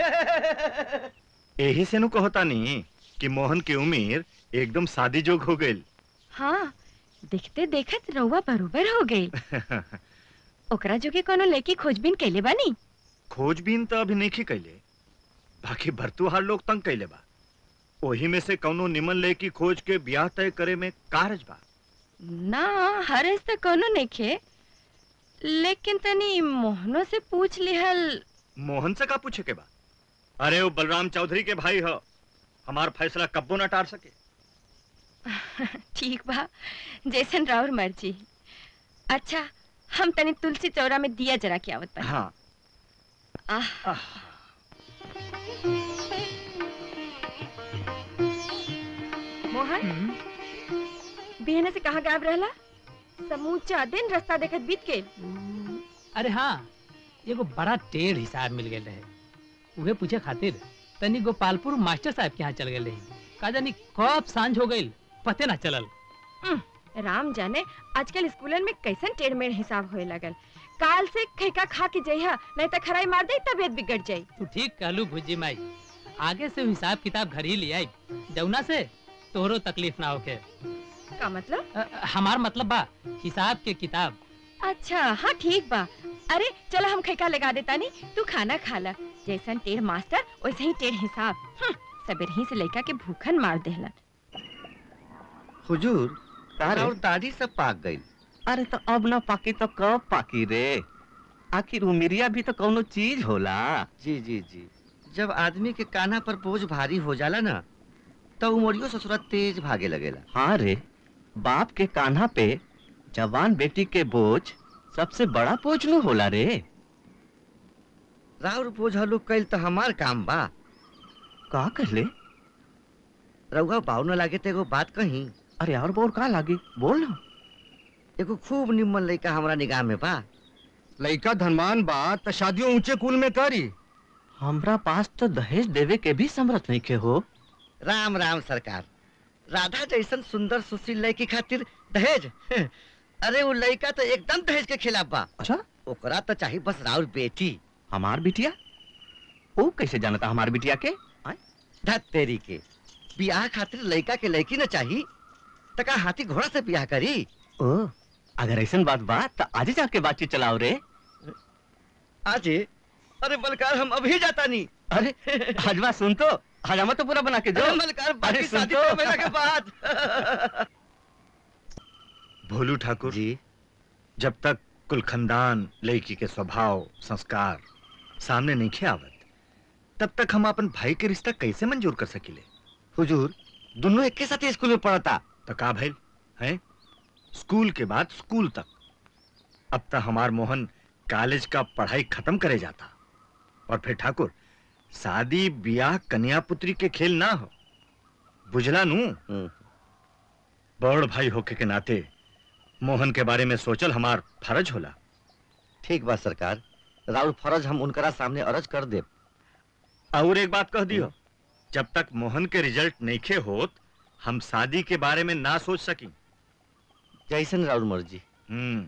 यही से नु कहता नहीं कि मोहन की उम्र एकदम शादी जोग हो गई
हाँ देखते देखत रउआ बरोबर हो गई ओकरा जो के कोनो लेकी खोजबीन कैले बानी
खोजबीन तो अभी नहीं कैले बाकी भरतुहार लोग तंग कैले बा ओही में से कौनो निमन ले की खोज के ब्याह तय करे में कारज बा
ना हरस तो कोनो नहीं खे लेकिन तनी मोहनो से पूछ लिहल
मोहन से का पूछे के बा अरे वो बलराम चौधरी के भाई हो हमार फैसला कब्बो न टार सके
ठीक बा जैसन राउर मर्जी अच्छा हम तनी तुलसी चौरा में दिया जरा के आवत बा
हाँ
आह मोहन बिहने से कहाँ गायब रहला समूचा दिन रास्ता देखत बीत के
अरे हाँ एगो बड़ा टेढ़ हिसाब मिल गए रहे उहे पूछे खातिर तनी गोपालपुर मास्टर साहब के यहाँ चल गए रही का जानी कब सांझ हो गई पते ना चलल
राम जाने आजकल स्कूलन में कैसन टेढ़ मेढ़ हिसाब होए लगल काल से खैका खा के जइहा नहीं तो खराई मार दे तबियत बिगड़ जाई
तू ठीक कहलू भुजी माई आगे से हिसाब किताब घर ही ले आई जौना से तोहरो तकलीफ ना होके
का मतलब
अ, हमार मतलब बा हिसाब के किताब
अच्छा हाँ ठीक बा अरे चलो हम खैका लगा देता नहीं तू खाना खा ला जैसन टेढ़ मास्टर वैसे ही टेढ़ हिसाब हम्म, सबेर ही से लड़का के भूखन मार देहलन
हुजूर
अरे?
और दाढ़ी सब पाक गई अरे तो अब ना पाकी तो कब पाकी रे आखिर उमिरिया भी तो कौनो चीज होला
जी जी जी जब आदमी के कान्हा पर बोझ भारी हो जाला ना तो उमरियो ससुरा तेज भागे लगेला
हाँ रे बाप के कान्हा पे जवान बेटी के बोझ सबसे बड़ा बोझ नु होला रे
राउर बोझा लोग कैल तो हमार काम बा
का कर ले
रउआ बाऊ न लागे तो एगो बात कही
अरे और बोर का लागी बोल ना
एगो खूब निम्मन लड़का हमरा निगाह में बा
लड़का धनवान बा त शादियों ऊंचे कुल में करी
हमरा पास तो दहेज देवे के भी समर्थ नहीं के हो
राम राम सरकार राधा जैसन सुंदर सुशील लड़की खातिर दहेज अरे वो लड़का तो एकदम दहेज के खिलाफ बा
अच्छा
ओकरा तो चाहिए बस राउर बेटी
हमार बिटिया वो कैसे जानता हमार बिटिया के
धत तेरी के बियाह खातिर लड़का के लड़की न चाहिए तो का हाथी घोड़ा से बियाह करी
ओ अगर ऐसा बात बा तो आज ही जाके बातचीत चलाओ रे
आज अरे बलकार हम अभी जाता नहीं
अरे हजमा सुन तो हजामा तो पूरा बना के जो
अरे बलकार बाकी
अरे सुन
शादी
तो।
तो मेरा के बाद
भोलू ठाकुर जी जब तक कुल खानदान लड़की के स्वभाव संस्कार सामने नहीं खे आवत तब तक हम अपन भाई के रिश्ता कैसे मंजूर कर सकीले
हुजूर दोनों एक के साथ स्कूल में पढ़ता
तो का भाई है स्कूल के बाद स्कूल तक अब तक हमार मोहन कॉलेज का पढ़ाई खत्म करे जाता और फिर ठाकुर शादी ब्याह कन्या पुत्री के खेल ना हो बुझला नू बड़ भाई होके के नाते मोहन के बारे में सोचल हमार फर्ज होला
ठीक बा सरकार राउर फर्ज हम उनकरा सामने अर्ज कर दे
और एक बात कह दियो जब तक मोहन के रिजल्ट नईखे होत हम शादी के बारे में ना सोच सकी
जैसन राउर मर्जी
हम्म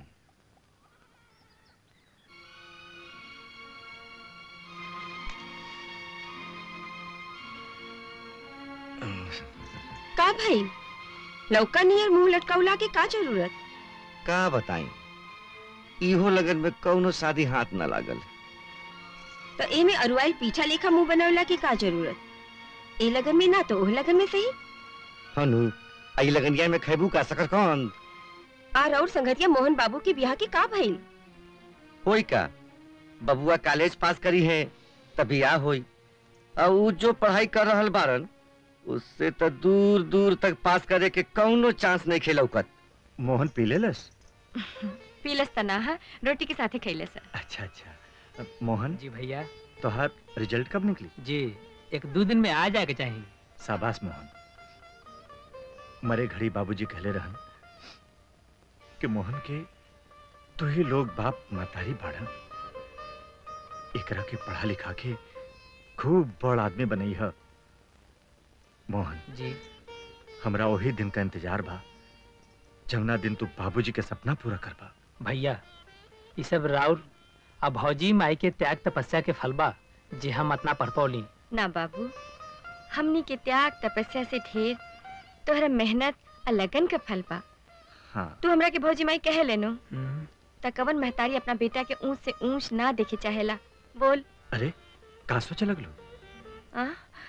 का भाई लौका नियर मुंह लटकाउला के का जरूरत
का बताई इहो लगन में कौनो शादी हाथ न लागल
तो ए में अरुआल पीछा लेखा मुंह बनवला के का जरूरत ए लगन में ना तो ओह लगन में सही
हनु आई लगनिया में खैबू का सकर कौन
आ और संगतिया मोहन बाबू के ब्याह के का भइल
होई का बबुआ कॉलेज पास करी है तभी आ होई और उ जो पढ़ाई कर रहल बारन उससे तो दूर दूर तक पास करे के कौनो चांस नहीं खेलौकत
मोहन पी लेलस
पीलस तना है रोटी के साथे खैले सर
अच्छा अच्छा अब मोहन
जी भैया
तोहार रिजल्ट कब निकली
जी एक दो दिन में आ जाए के चाहिए
शाबाश मोहन मरे घड़ी बाबूजी कहले रहन कि मोहन के तो ही लोग बाप मातारी बाढ़न एकरा के पढ़ा लिखा के खूब बड़ आदमी बनई है मोहन
जी
हमरा वही दिन का इंतजार बा जमुना दिन तू बाबूजी के सपना पूरा करबा
भैया ये सब राउर अब भौजी माई के त्याग तपस्या के फल बा जे हम अतना पढ़ पौली
ना बाबू हमनी के त्याग तपस्या से ढेर तोहरा मेहनत और लगन का फल बा
हाँ
तू हमरा के भौजी माई कहे लेनो त कवन महतारी अपना बेटा के ऊंच से ऊंच ना देखे चाहेला बोल
अरे का सोचे लगलो
आ?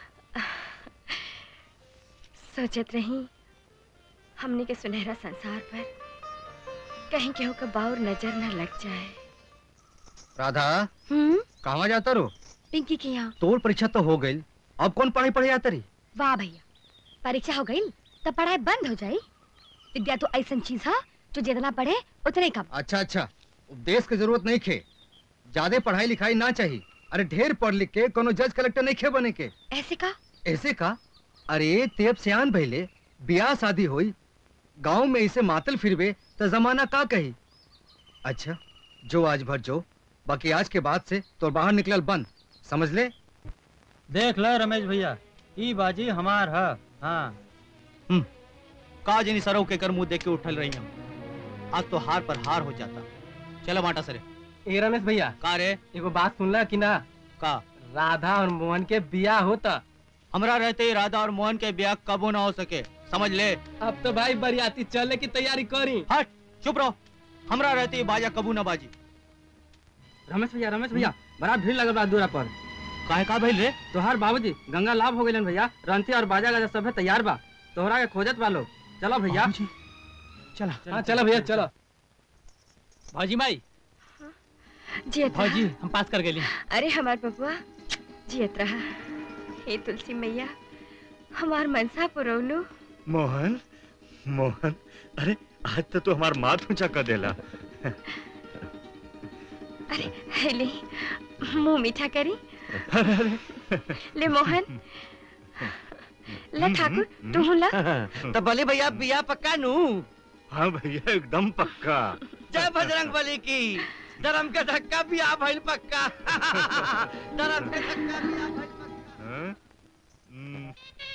सोचत रही हमने के सुनहरा संसार पर कहीं केहू का बाउर नजर न लग जाए
राधा
हम्म
कहाँ जाता रो
पिंकी के यहाँ
तोर परीक्षा तो हो गई अब कौन पढ़ाई पढ़े जाता रही
वाह भैया परीक्षा हो गई तब पढ़ाई बंद हो जाई विद्या तो ऐसा चीज है जो जितना पढ़े उतने कम
अच्छा अच्छा उपदेश की जरूरत नहीं खे ज्यादा पढ़ाई लिखाई ना चाहिए अरे ढेर पढ़ लिख के कोनो जज कलेक्टर नहीं खे बने के
ऐसे का
ऐसे का अरे तेब सियान भइले ब्याह शादी होई गांव में इसे मातल फिरबे तो जमाना का कही अच्छा जो आज भर जो बाकी आज के बाद से तो बाहर निकलल बंद समझ ले
देख ल रमेश भैया ई बाजी हमार है हाँ
का जनी सरव के कर मुंह देख के उठल रही हम आज तो हार पर हार हो जाता चलो माटा सरे
ए रमेश भैया
का रे
एगो बात सुनला कि ना
का
राधा और मोहन के बियाह होता
हमरा रहते ही राधा और मोहन के ब्याह कबो ना हो सके समझ ले
अब तो भाई बरियाती चलने की तैयारी करी
हट चुप रहो हमरा रहते ही बाजा कबू ना बाजी
रमेश भैया रमेश भैया बड़ा भीड़ लगल बा दूरा पर
काहे का भइल रे
तोहार बाबूजी गंगा लाभ हो गए भैया रंती और बाजा गाजा सब तैयार बा तोहरा के खोजत बा लोग चलो भैया
चला
हाँ चलो भैया चलो
भौजी माई
जियत
भौजी
रहा
हम पास कर गेली
अरे हमार बबुआ जियत रहा हे तुलसी मैया हमार मनसा पुरौलू
मोहन मोहन अरे आज तो तू हमार माथ ऊंचा कर देला
अरे हेले मुंह मीठा करी ले मोहन ला ठाकुर तू ला
तो भले भैया बिया पक्का नू
हाँ भैया एकदम पक्का
जय बजरंग बली की धर्म का धक्का भी आ भइल पक्का धर्म का धक्का भी आ भइल
हाँ? हम्म,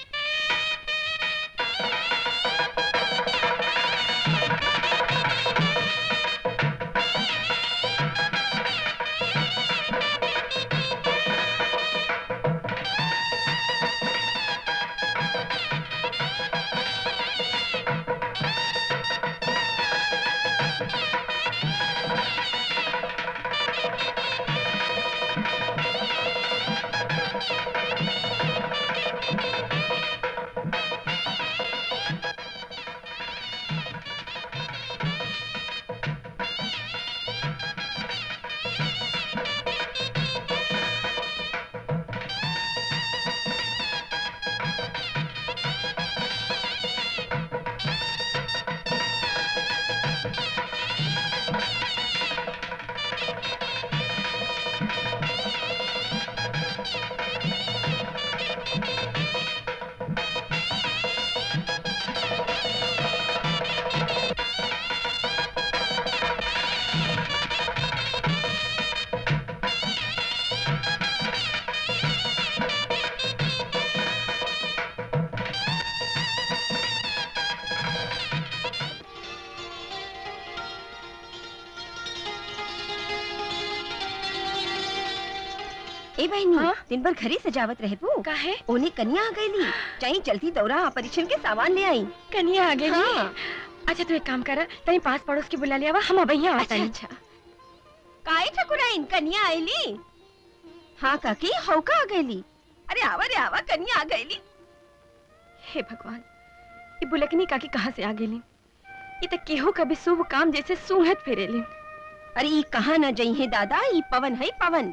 ए बहनी दिन भर घरे सजावत रहे पू
काहे
ओने कन्या आ गईली चाहे जल्दी दौरा परीक्षण के सामान ले आई
कन्या आ गई
हाँ।
अच्छा तू एक काम कर तनी पास पड़ोस के बुला लिया हम अबैया
अच्छा अच्छा काहे ठकुराइन कन्या आईली हाँ काकी हौका आ गईली अरे आवा रे आवा कन्या आ गईली
हे भगवान ये बुलकनी काकी कहाँ से आ गेली ये तो केहू कभी शुभ काम जैसे सूहत फेरेली
अरे ई कहाँ न जई है दादा ई पवन है पवन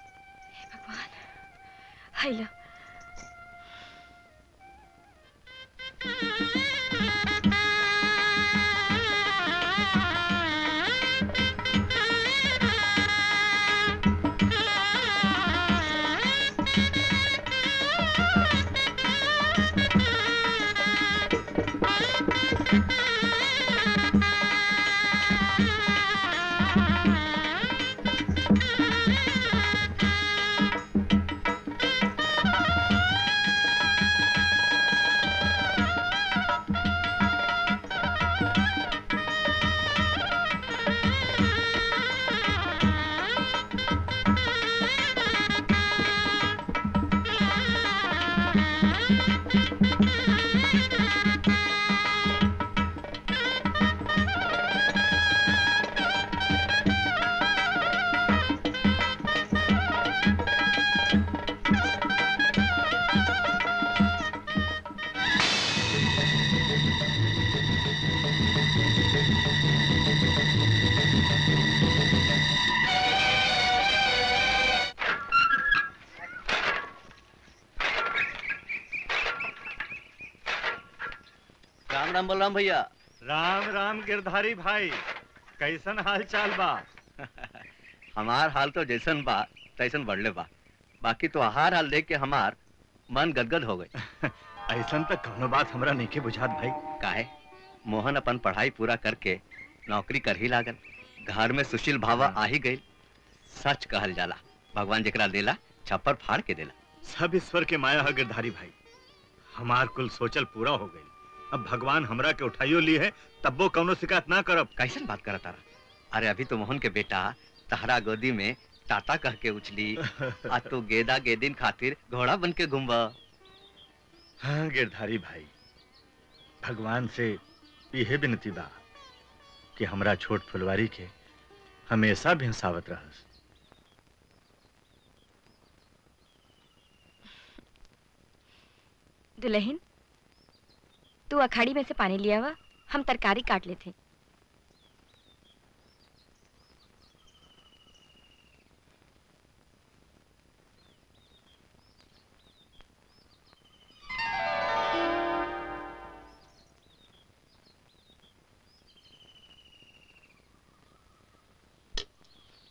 हाय ला
राम राम बलराम भैया
राम राम गिरधारी भाई कैसन हाल चाल बा
हमार हाल तो जैसन बा तैसन बढ़ले बा बाकी तो हार हाल देख के हमार मन गदगद हो गई
ऐसन तो कौनो बात हमरा नहीं के बुझात भाई
काहे मोहन अपन पढ़ाई पूरा करके नौकरी कर ही लागल घर में सुशील भावा आ ही गई सच कहल जाला भगवान जेकरा देला छप्पर फाड़ के देला
सब ईश्वर के माया है गिरधारी भाई हमार कुल सोचल पूरा हो गई अब भगवान हमरा के उठाइयो ली है तब वो कौनो शिकायत ना करब
कैसन बात करत तारा अरे अभी तो मोहन के बेटा तहरा गोदी में टाटा कह के उछली आ तू गेदा गेदिन खातिर घोड़ा बन के घूमबा
हाँ गिरधारी भाई भगवान से यह विनती बा कि हमरा छोट फुलवारी के हमेशा भिंसावत रहस
दुल्हन तू अखाड़ी में से पानी लिया हुआ हम तरकारी काट लेते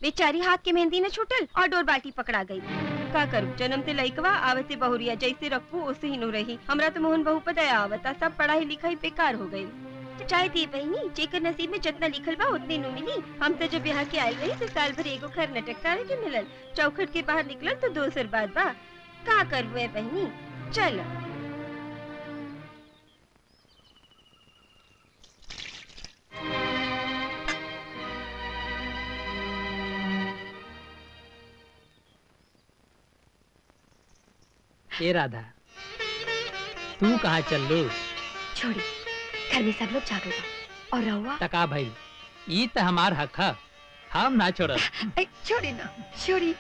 बेचारी हाथ के मेहंदी न छूटल और डोर बाल्टी पकड़ा गई का करूं जन्म से लइकवा आवते बहुरिया जैसे रखू ओसे ही नो रही हमरा तो मोहन बहू पर दया आवता सब पढ़ाई लिखाई बेकार हो गई तो चाहे दी बहनी जेकर नसीब में जितना लिखल बा उतने नु मिली हम तो जब यहाँ के आए रही तो साल भर एगो घर नटक तारे के मिलल चौखट के बाहर निकलल तो दोसर बात बा का करबू ए बहनी चल
ए राधा तू कहाँ चल लो
छोड़ी घर में सब लोग जागल बा और रहुआ
तका भाई ई त हमार हक है हम ना छोड़
ऐ, छोड़ी ना छोड़ी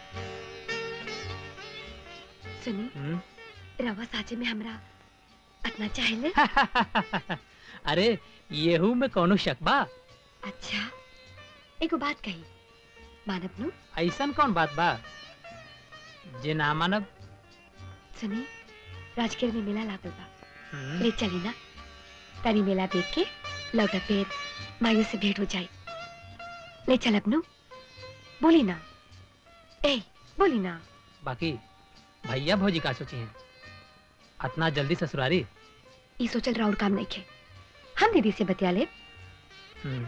सुनी रवा साचे में हमरा अतना चाहेले
अरे येहू में कौनो शक बा
अच्छा एगो बात कही मानब नु
ऐसन कौन बात बा जे ना मानब
सुनी राजगीर में मेला लागल बा
हम्म।
ले चली ना तनी मेला देख के लौटा पेट मायू से भेंट हो जाए ले चल अपनू बोली ना ए बोली ना
बाकी भैया भौजी का सोची हैं अतना जल्दी ससुरारी
ई सोचल राउर काम नहीं खे हम दीदी से बतिया ले
हम्म।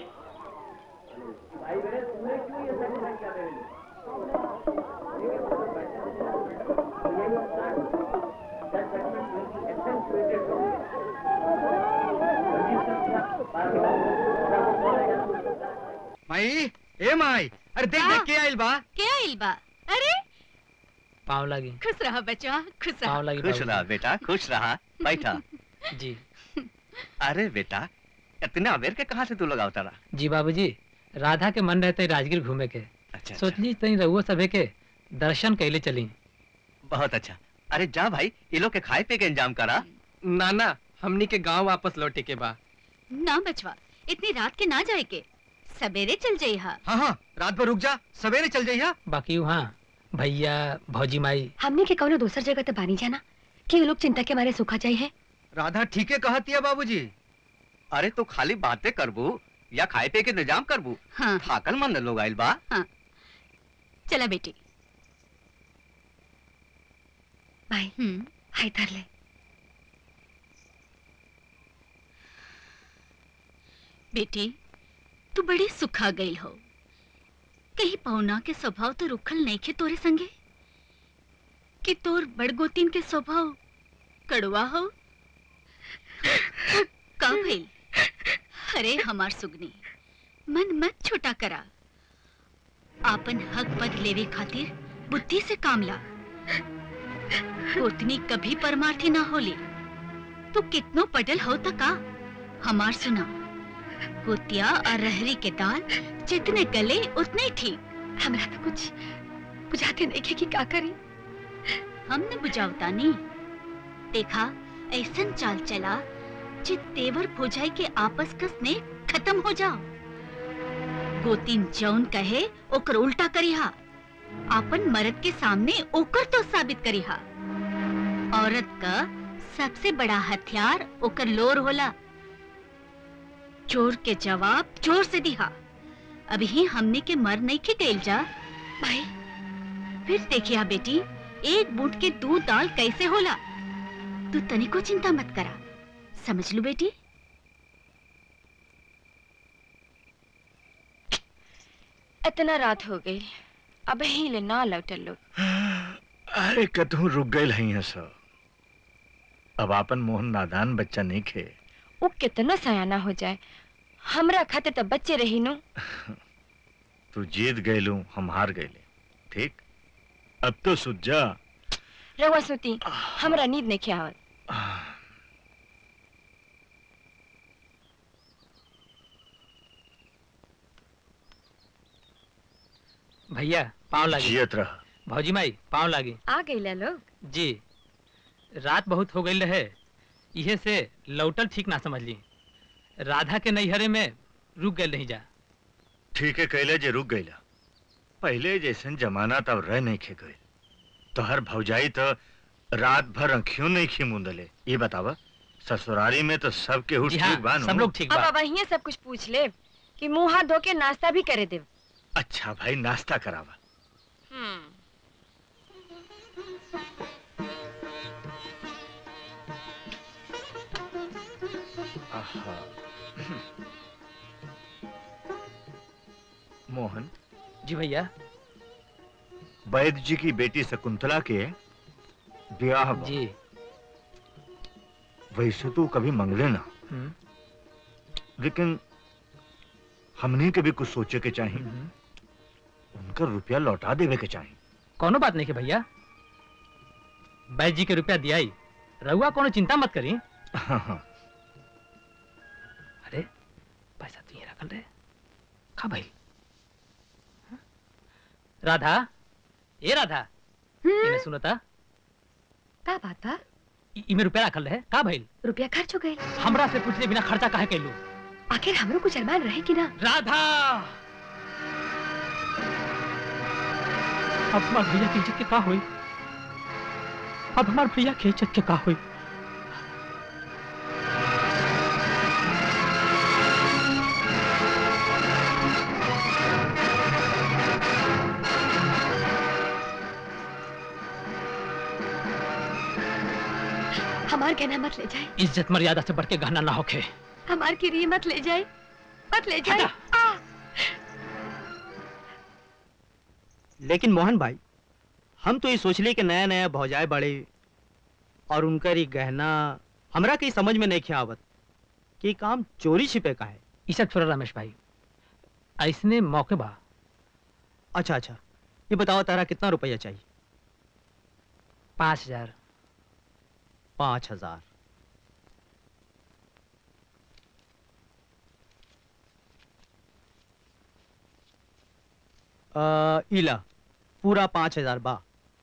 माई ए माई अरे देख देख के आइल बा
क्या आइल बा अरे
पाँव लगी
खुश रहा बच्चा खुश रहा
पाँव लगी
खुश
बाबूजी।
रहा बेटा खुश रहा बैठा
जी
अरे बेटा इतने अबेर के कहाँ से तू लगा उतारा
जी बाबूजी राधा के मन रहते राजगीर घूमे के
अच्छा
सोचली तनी रहुआ सभे के दर्शन कैले चली
बहुत अच्छा अरे जा भाई ये लोग के खाए पे के इंतजाम करा
ना ना हमनी के गांव वापस लौटे के बा
ना बचवा इतनी रात के ना जाए के सवेरे चल जाई हा
हाँ हाँ रात भर रुक जा सवेरे चल जाइया
बाकी वहाँ भैया भौजी माई
हमने के कौनो दूसर जगह तो बानी जाना कि वो लोग चिंता के मारे सूखा जाए है
राधा ठीक है कहती है बाबूजी
अरे तो खाली बातें करबू या खाए पे के इंतजाम करबू
हाँ
थाकल मन लोग आइल बा
चला बेटी
भाई हाय धर ले
बेटी तू बड़ी सुखा गई हो कहीं पौना के स्वभाव तो रुखल नहीं खे तोरे संगे कि तोर बड़गोतीन के स्वभाव कड़वा हो का भइल अरे हमार सुगनी मन मत छोटा करा आपन हक पद लेवे खातिर बुद्धि से काम ला गोतनी कभी परमार्थी ना होली तू कितनो पटल हो तका हमार सुना गोतिया और रहरी के दाल जितने गले उतने ठीक
हमरा तो कुछ बुझाते नहीं कि क्या करी
हमने बुझावता नहीं देखा ऐसन चाल चला जित तेवर भुजाई के आपस का स्नेह खत्म हो जाओ गोतीन जौन कहे ओकर उल्टा करिहा आपन मर्द के सामने ओकर तो साबित करिहा औरत का सबसे बड़ा हथियार ओकर लोर होला चोर के जवाब चोर से दिहा अभी ही हमने के मर नहीं के गइल जा
भाई
फिर देखिया बेटी एक बूट के दूध दाल कैसे होला तू तनिको चिंता मत करा समझ लू बेटी
इतना रात हो गई अब ही ले ना लौटल लोग
अरे कतहू रुक गए हैं सब अब आपन मोहन नादान बच्चा नहीं खे
वो कितना सयाना हो जाए हमरा खाते तो बच्चे रही नु
तू जीत गए हम हार गए ठीक अब तो सुध जा
रहुआ सुती हमरा नींद नहीं आवत
भैया पाँव लागी
जियत रह
भौजी माई पाँव लागी
आ गई लोग
जी रात बहुत हो गई रहे इहे से लौटल ठीक ना समझ ली राधा के नैहरे में रुक गए नहीं जा
ठीक है कैले जे रुक गईला पहले जैसन जमाना तब रह नहीं खे गए तो हर भौजाई तो रात भर अंखियों नहीं खी मुंदले ये बतावा ससुरारी में तो सब के
जी हाँ,
ठीक बा नु?
सब लोग ठीक
अब अब वहीं सब कुछ पूछ ले कि मुंह हाथ धो के नाश्ता भी करे दे
अच्छा भाई नाश्ता करावा आहा। मोहन
जी भैया
वैद्य जी की बेटी शकुंतला के ब्याह बा।
जी
वैसे तो कभी मंगले ना लेकिन हमने के भी कुछ सोचे के चाहिए उनका रुपया लौटा देवे के चाहिए
कोनो बात नहीं के भैया बैद जी के रुपया दिया ही रहुआ कोनो चिंता मत करी
हाँ हाँ
अरे पैसा तो ये रखल रहे खा भाई राधा ए राधा इने सुनो ता
का बात बा
इ- इमे रुपया रखल रहे का भइल
रुपया खर्च हो गए
हमरा से पूछले बिना खर्चा काहे कैलू
आखिर हमरो कुछ अरमान रहे कि ना
राधा अब हमार भैया की इज्जत के का हुई अब हमार भैया की इज्जत के का हुई
हमार कहना मत ले जाए
इज्जत मर्यादा से बढ़ के गहना ना होखे
हमार किरी मत ले जाए मत ले जाए आ,
लेकिन मोहन भाई हम तो ये सोच लिए कि नया नया भौजाए बड़े और उनकर ये गहना हमरा के समझ में नहीं खे आवत कि ये काम चोरी छिपे का है
इज्जत छोड़ा रमेश भाई ऐसने मौके बा
अच्छा अच्छा ये बताओ तारा कितना रुपया चाहिए
पाँच हजार
पाँच हजार अ, इला पूरा पाँच हजार बा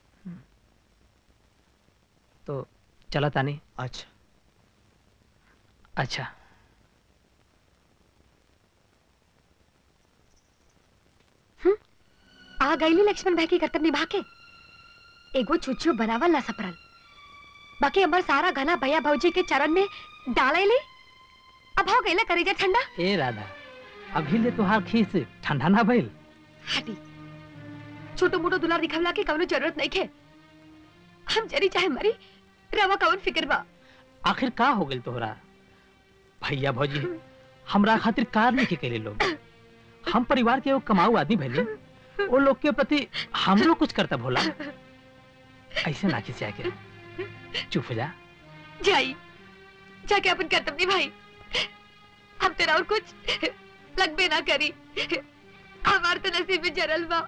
तो चला तानी
अच्छा
अच्छा
आ गईली लक्ष्मण भाई के कर्तव्य निभा के एगो छुच्छियो बनावल ना सपरल बाकी हमार सारा घना भैया भौजी के चरण में डाले ले अब हो गईला करेजा ठंडा
ए राधा अभी ले तुहार खीस ठंडा ना भइल
हटी छोटो मोटो दुलार दिखावला के कवनो जरूरत नहीं खे हम जरी चाहे मरी रवा कवन फिक्र बा
आखिर का हो गेल तोहरा भैया भौजी हमरा खातिर कार नहीं के केले लोग हम परिवार के एगो कमाऊ आदमी भइले वो लोग के प्रति हमरो कुछ करता भोला ऐसे ना खिसिया के चुप हो जा
जाई जाके अपन कर्तव्य भाई हम तेरा और कुछ लगबे ना करी हमार तो नसीब में जरल बा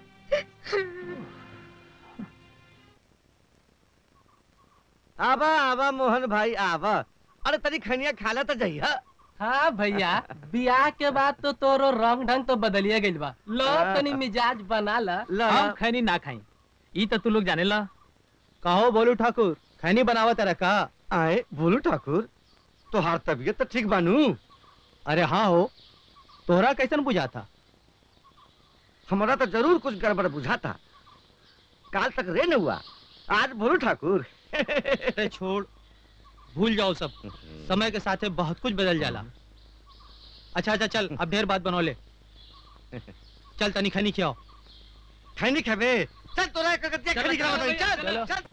आवा आवा मोहन भाई आवा अरे तनी खनिया खाला तो जइहा
हाँ भैया बियाह के बाद तो तोरो रंग ढंग तो बदलिए गइल बा लो
हाँ।
तनी मिजाज बना ला
ला।
हम खैनी ना खाई ई तो तू लोग जाने ला
कहो बोलू ठाकुर खैनी बनावा तेरा का
आए बोलू ठाकुर तोहार तबीयत तो ठीक बानू
अरे हाँ हो तोहरा कैसन बुझा था
हमारा तो जरूर कुछ गड़बड़ बुझा था काल तक रे न हुआ आज बोलू ठाकुर
अरे छोड़ भूल जाओ सब समय के साथ बहुत कुछ बदल जाला अच्छा अच्छा चल अब ढेर बात बनो ले चल तनी खनी खियाओ
खैनी खेबे चल तोरा कलकतिया
चलो,
खैनी खिलावा
चलो,
तनी, चल
चलो।
चल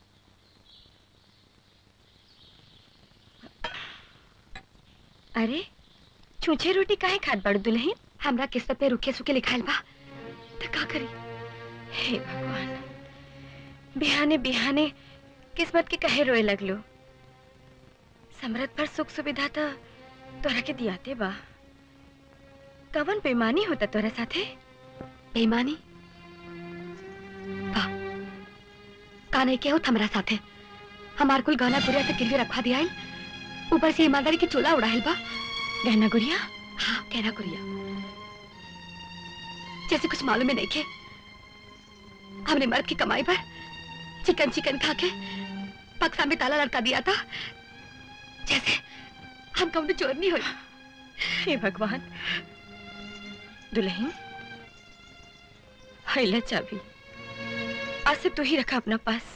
अरे छूछे रोटी काहे खात बड़ दुल्हन हमरा किस्मत में रुखे सुखे लिखाइल बा तो का करी
हे भगवान बिहाने बिहाने किस्मत के कहे रोए लगलो समरत पर सुख सुविधा तो तोरा के दियाते बा कवन बेमानी होता तोरा साथे
बेईमानी का का नहीं केहू हमरा साथे हमार कुल गहना गुड़िया से गिरवी रखवा दिया ऊपर से ईमानदारी के चोला उड़ाइल बा
गहना गुड़िया
हाँ गहना गुड़िया जैसे कुछ मालूम ही नहीं के हमने मर्द की कमाई पर चिकन चिकन खा के बक्सा में ताला लड़का दिया था जैसे हम कौन चोर नहीं हुई
हे भगवान दुल्हन हैला चाबी आज से तू ही रखा अपना पास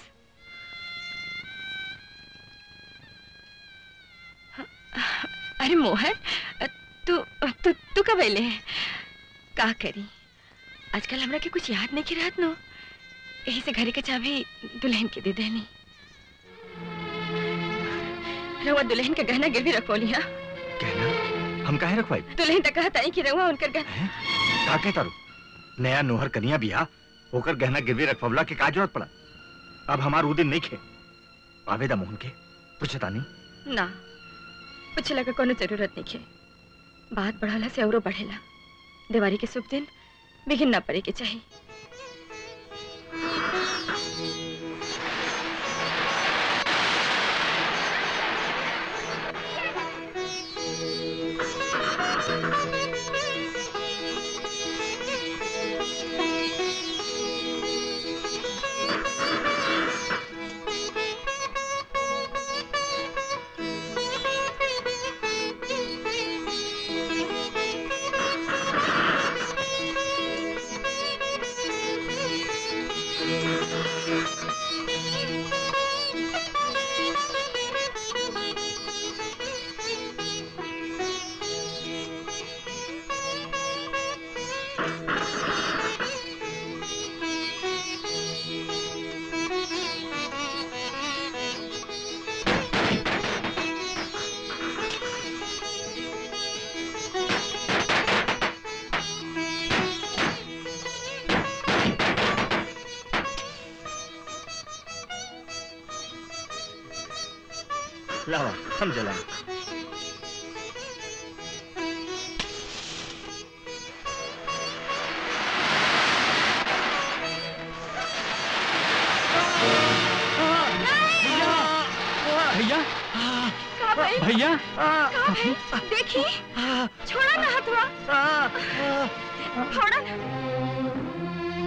अरे मोहन तू तू तू कब अले का करी
आजकल हमरा के कुछ याद नहीं की रहत नो यही से घरे के चाबी दुल्हन के दे देनी रउआ दुल्हन के गहना गिरवी रखोली हाँ
कहना हम काहे रखवाई
दुल्हन तक कहता है कि रउआ उनकर गहना
का कहता रू नया नोहर कनिया बिया होकर गहना गिरवी रखवला के का जरूरत पड़ा अब हमार उ दिन नहीं खे आवेदा मोहन के पूछता नहीं
ना पूछला के कोनो जरूरत नहीं है बात बढ़ाला से औरो बढ़ेला दिवाली के शुभ दिन बिघिन ना पड़े के चाहिए
लावा हम जला
भैया
का भाई
भैया
का भाई देखी छोड़ा ना हथवा छोड़ा ना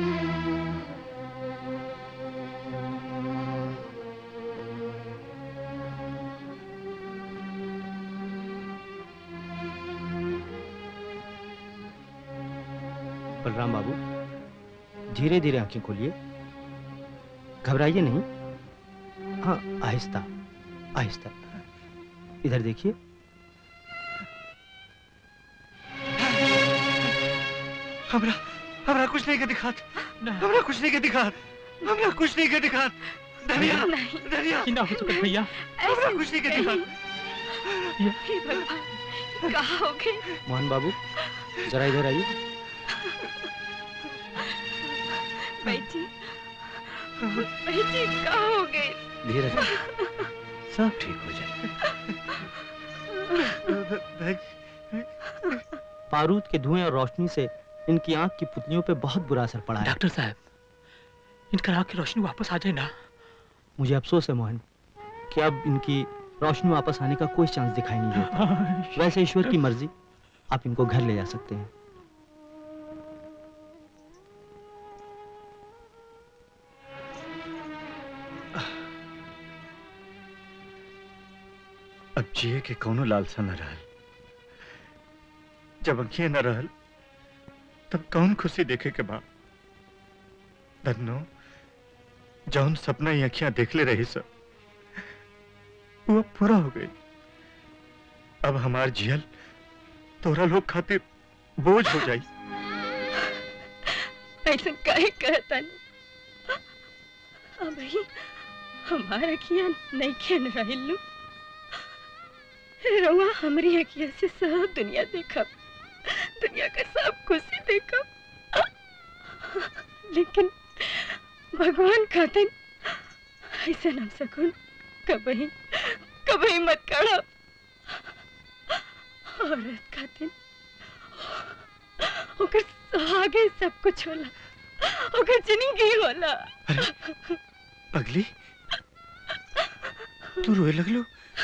बलराम बाबू धीरे धीरे आंखें खोलिए घबराइए नहीं हाँ आहिस्ता आहिस्ता इधर देखिए
हमरा हमरा कुछ नहीं के दिखात हमरा कुछ नहीं के दिखात हमरा कुछ नहीं के दिखात धनिया धनिया
ना हो चुका भैया
हमरा कुछ नहीं के दिखात
हे भगवान कहा हो गए
मोहन बाबू जरा इधर आइए
बैठी बैठी कहा हो गए
धीरे से सब ठीक हो जाए बारूद के धुएं और रोशनी से इनकी आंख की पुतलियों पे बहुत बुरा असर पड़ा है
डॉक्टर साहब इनका आँख की रोशनी वापस आ जाए ना
मुझे अफसोस है मोहन कि अब इनकी रोशनी वापस आने का कोई चांस दिखाई नहीं देता वैसे ईश्वर की मर्जी आप इनको घर ले जा सकते हैं
अब जिए के कोनो लालसा न रहल जब अंखिए न रहल तब कौन खुशी देखे के बा धन्नो जौन सपना ही अखियां देखले रही सब वो अब पूरा हो गई अब हमार जियल तोरा लोग खातिर बोझ हो जाई
ऐसा काहे कहता नहीं अब ही हमारा अखियां नहीं खेल रहिलू रउआ हमारी अखियां से सब दुनिया देखा दुनिया का सब खुशी देखा लेकिन भगवान खातिर ऐसा ना सकून कभी कभी मत करो औरत खातिर ओकर आगे सब कुछ होला ओकर जिंदगी होला
पगली तू रोए लगलो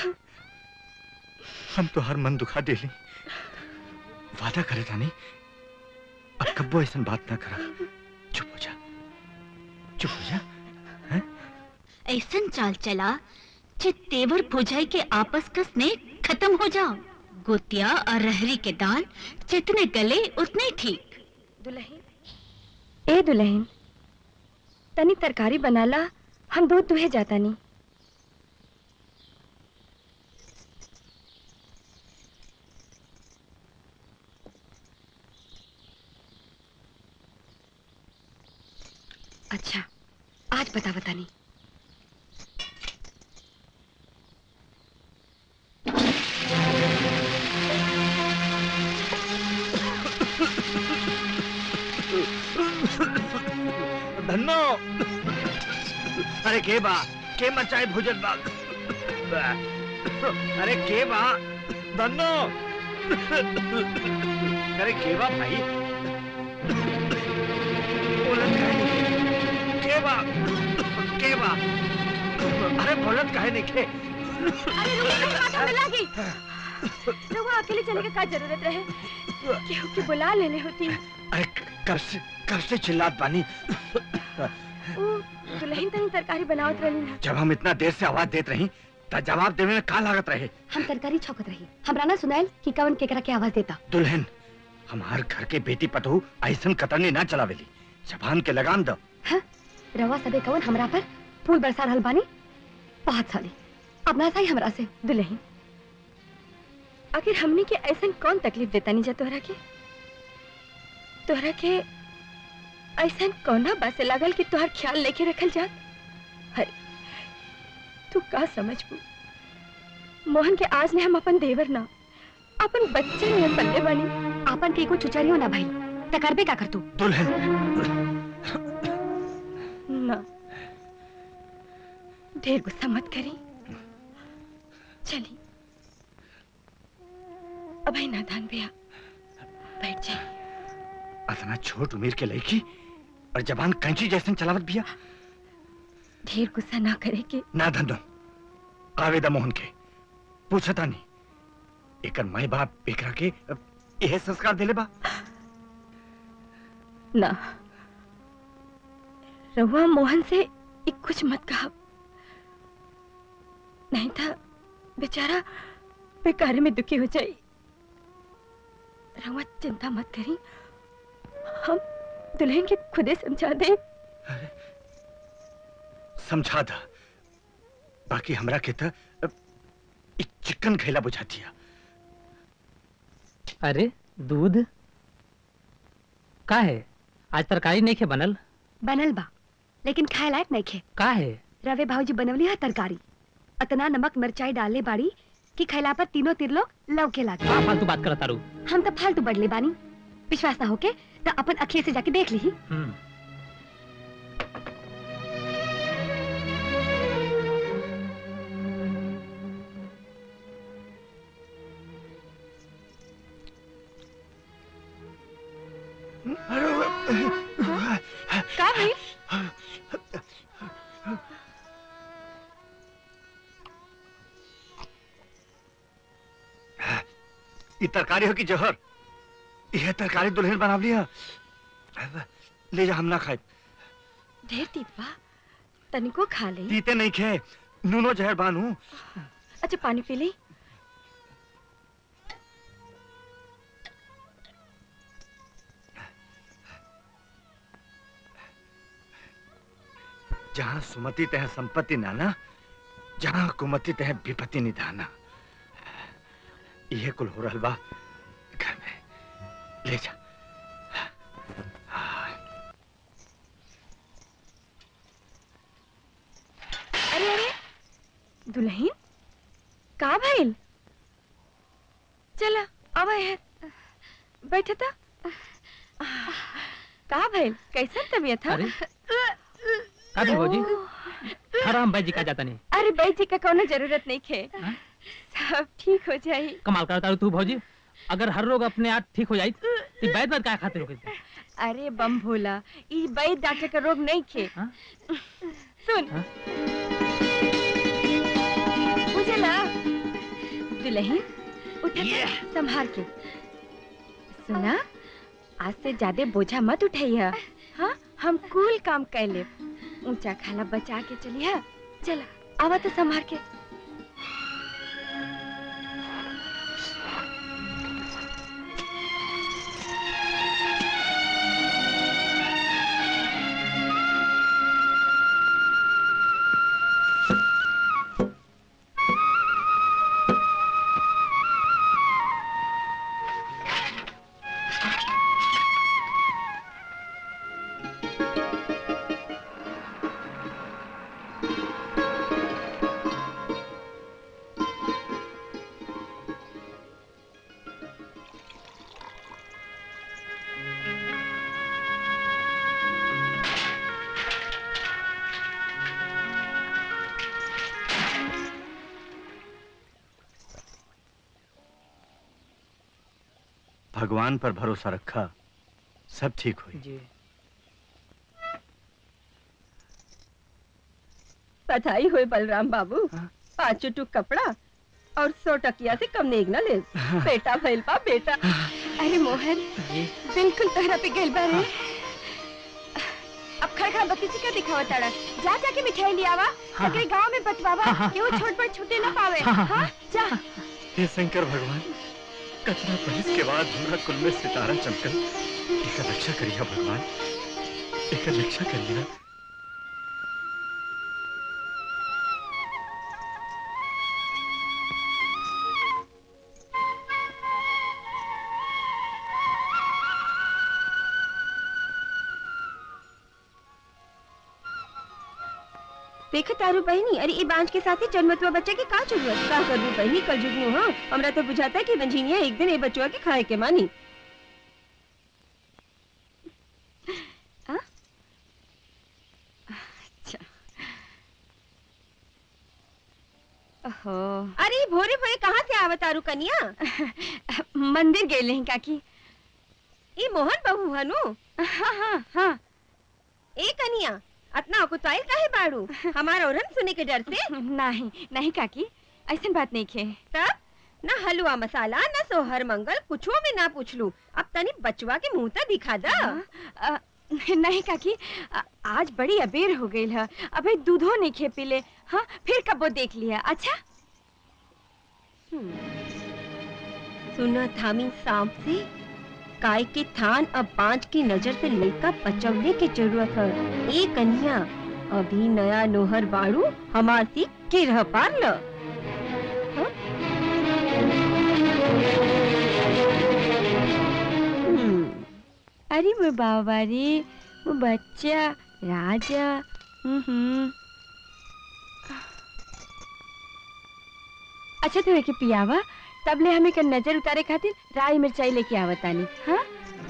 हम तो हर मन दुखा देली वादा करे था नहीं अब कब्बो ऐसा बात ना करा चुप हो जा चुप हो जा
ऐसन चाल चला जे तेवर भुजाई के आपस का स्नेह खत्म हो जाओ गोतिया और रहरी के दाल जितने गले उतने ठीक
दुल्हन ए दुल्हन तनी तरकारी बनाला हम दूध दुहे जाता नहीं
अच्छा आज बता बता नहीं
धन्नो अरे के बा के मचाए भोजन बाग अरे के बा धन्नो अरे के बा भाई बोलत काहे नहीं? के बा के बा अरे बोलत काहे नहीं के
अरे रुको मेरी बात हमें लागी रहुआ अकेले चले के का जरूरत रहे केहू के बुला लेने होती
अरे कब से कब से चिल्लात बानी
ऊ दुल्हन तनी तरकारी बनावत रहली ना
जब हम इतना देर से आवाज देत रही त जवाब देवे में का लागत रहे
हम तरकारी छौकत रही हमरा ना सुनाइल कि कवन केकरा के आवाज देता
दुल्हन हमार घर के बेटी पतहू ऐसन कतरनी ना चलावेली जबान के लगाम दो
रवा सबे कवन हमरा पर फूल बरसा रहल बानी बहुत साली अब ना सही हमरा से
दुल्हन आखिर हमने के ऐसन कौन तकलीफ देता नहीं जा तोहरा के तोहरा के ऐसन कौना बात से लागल कि तोहर ख्याल लेके रखल जात अरे तू का समझबू मोहन के आज ने हम अपन देवर ना अपन बच्चे में पल्ले बनी
आपन के को चुचरियो ना भाई तकरबे का कर तू
दुल्हन
ना ढेर गुस्सा मत करी चली अभय नादान भैया बैठ जाइए
अतना छोट उम्र के लड़की और जबान कैंची जैसन चलावत बिया
ढेर गुस्सा ना करे के
ना धंधो आवेदा मोहन के पूछता नहीं एकर माई बाप एकरा के अ, यह संस्कार देले बा
ना रहुआ मोहन से एक कुछ मत कहा नहीं था बेचारा बेकार में दुखी हो जाए रहुआ चिंता मत करी हम दुल्हन के खुदे समझा दे
समझा दा बाकी हमरा के त अ, एक चिकन खैला बुझा दिया
अरे दूध का है आज तरकारी नहीं खे बनल
बनल बा लेकिन खाए लायक नहीं खे
का है
रवे भाऊजी बनवली है तरकारी अतना नमक मिर्चाई डाले बाड़ी कि खैला पर तीनों तिरलोक लौके लागे
का फालतू बात करता रू
हम तो फालतू बढ़ले बानी विश्वास ना होके तो अपन अखिए से जाके देख ली
हम्म
का भाई
ये तरकारी हो कि जहर यह तरकारी दुल्हन बना लिया ले जा हम ना खाए
ढेर तीपा तनिको खा ले
पीते नहीं खे नूनो जहर बानू
अच्छा पानी पी ले
जहाँ सुमति तह संपत्ति नाना जहाँ कुमति तह विपत्ति निधाना यह कुल हो रहल बा घर में ले जा
अरे अरे दुल्हन का भइल चला अब है बैठे था का भइल कैसन तबीयत है
अरे का भी भौजी हराम भाई जी का जाता नहीं
अरे भाई जी का कोनो जरूरत नहीं खे सब ठीक हो जाई
कमाल करता रू तू भौजी अगर हर रोग अपने आप ठीक हो जाई तो बैद बैद का खाते हो
अरे बम भोला ई वैद डॉक्टर का रोग नहीं खे सुन मुझे ना दुल्हन उठा संभाल के सुना आज से ज्यादा बोझा मत उठाइया हाँ हम कूल काम कर ले ऊंचा खाला बचा के चलिए चला आवा तो संभाल के
भगवान पर भरोसा रखा सब ठीक हुई
जी
बधाई हुई बलराम बाबू पाँचों टुक कपड़ा और सौ टकिया से कम नेग न ले बेटा भइल बा बेटा
अरे मोहन बिल्कुल तोहरा पे गेल बा रे अब खड़खड़ा बत्ती से क्या दिखावा ताड़ा जा जाके मिठाई ले आवा
हाँ।
सगरे गांव में बतवावा कि वो छोट पर छूटे ना पावे
हाँ, हाँ,
हाँ जा
हे शंकर भगवान कतना बरस के बाद हमरा कुल में सितारा चमकल एकर रक्षा करिया भगवान एकर रक्षा करिया
देख तारू बहनी अरे ये बांझ के साथ ही जन्मतुआ बच्चे के का जरूरत का करू बहनी कल जुगनू हाँ हमरा तो बुझाता है कि रंझीनिया एक दिन ये बचुआ के खाए के मानी
ओहो
अरे ये भोरे भोरे कहाँ से आवत तारू कनिया
मंदिर गए नहीं काकी
ये मोहन बहू हनु
हाँ हाँ हाँ
ए कनिया अतना कुताइल काहे बाड़ू हमारा औरन सुने के डर से
नहीं नहीं काकी ऐसी बात नहीं खे
तब ना हलवा मसाला ना सोहर मंगल कुछो में ना पूछलू अब तनी बचवा के मुंह तक दिखा दा
अ, नहीं काकी अ, आज बड़ी अबेर हो गई है अबे दूधो नहीं खे पीले हाँ फिर कबो देख लिया अच्छा
सुना थामी सांप से काय के थान अब बांझ की नजर से लड़का बचवने की जरूरत है ए कन्या अभी नया नोहर बाड़ू हमार सी के रह पार ल हाँ?
हम्म, अरे वो बाबा रे वो बच्चा राजा हम्म अच्छा तो के पियावा तब ले हमें कर नजर उतारे खातिर राई मिर्चाई लेके आवतानी हाँ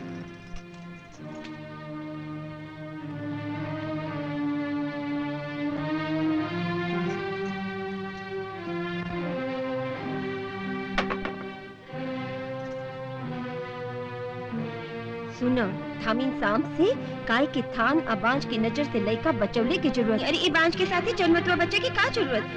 सुनो थामिन सांप से काय के थान अब बांझ की नजर से लड़का बचवले की जरूरत है। अरे ये बांझ के साथ ही जन्मतुआ बच्चे की का जरूरत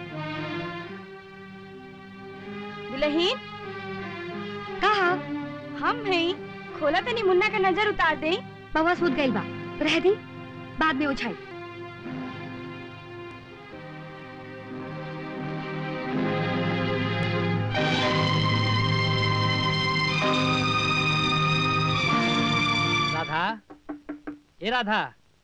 दुल्हीन कहा हम हैं खोला तनी मुन्ना का नजर उतार दे
बवा सूत गई बा रह दी बाद में उछाई
राधा ए राधा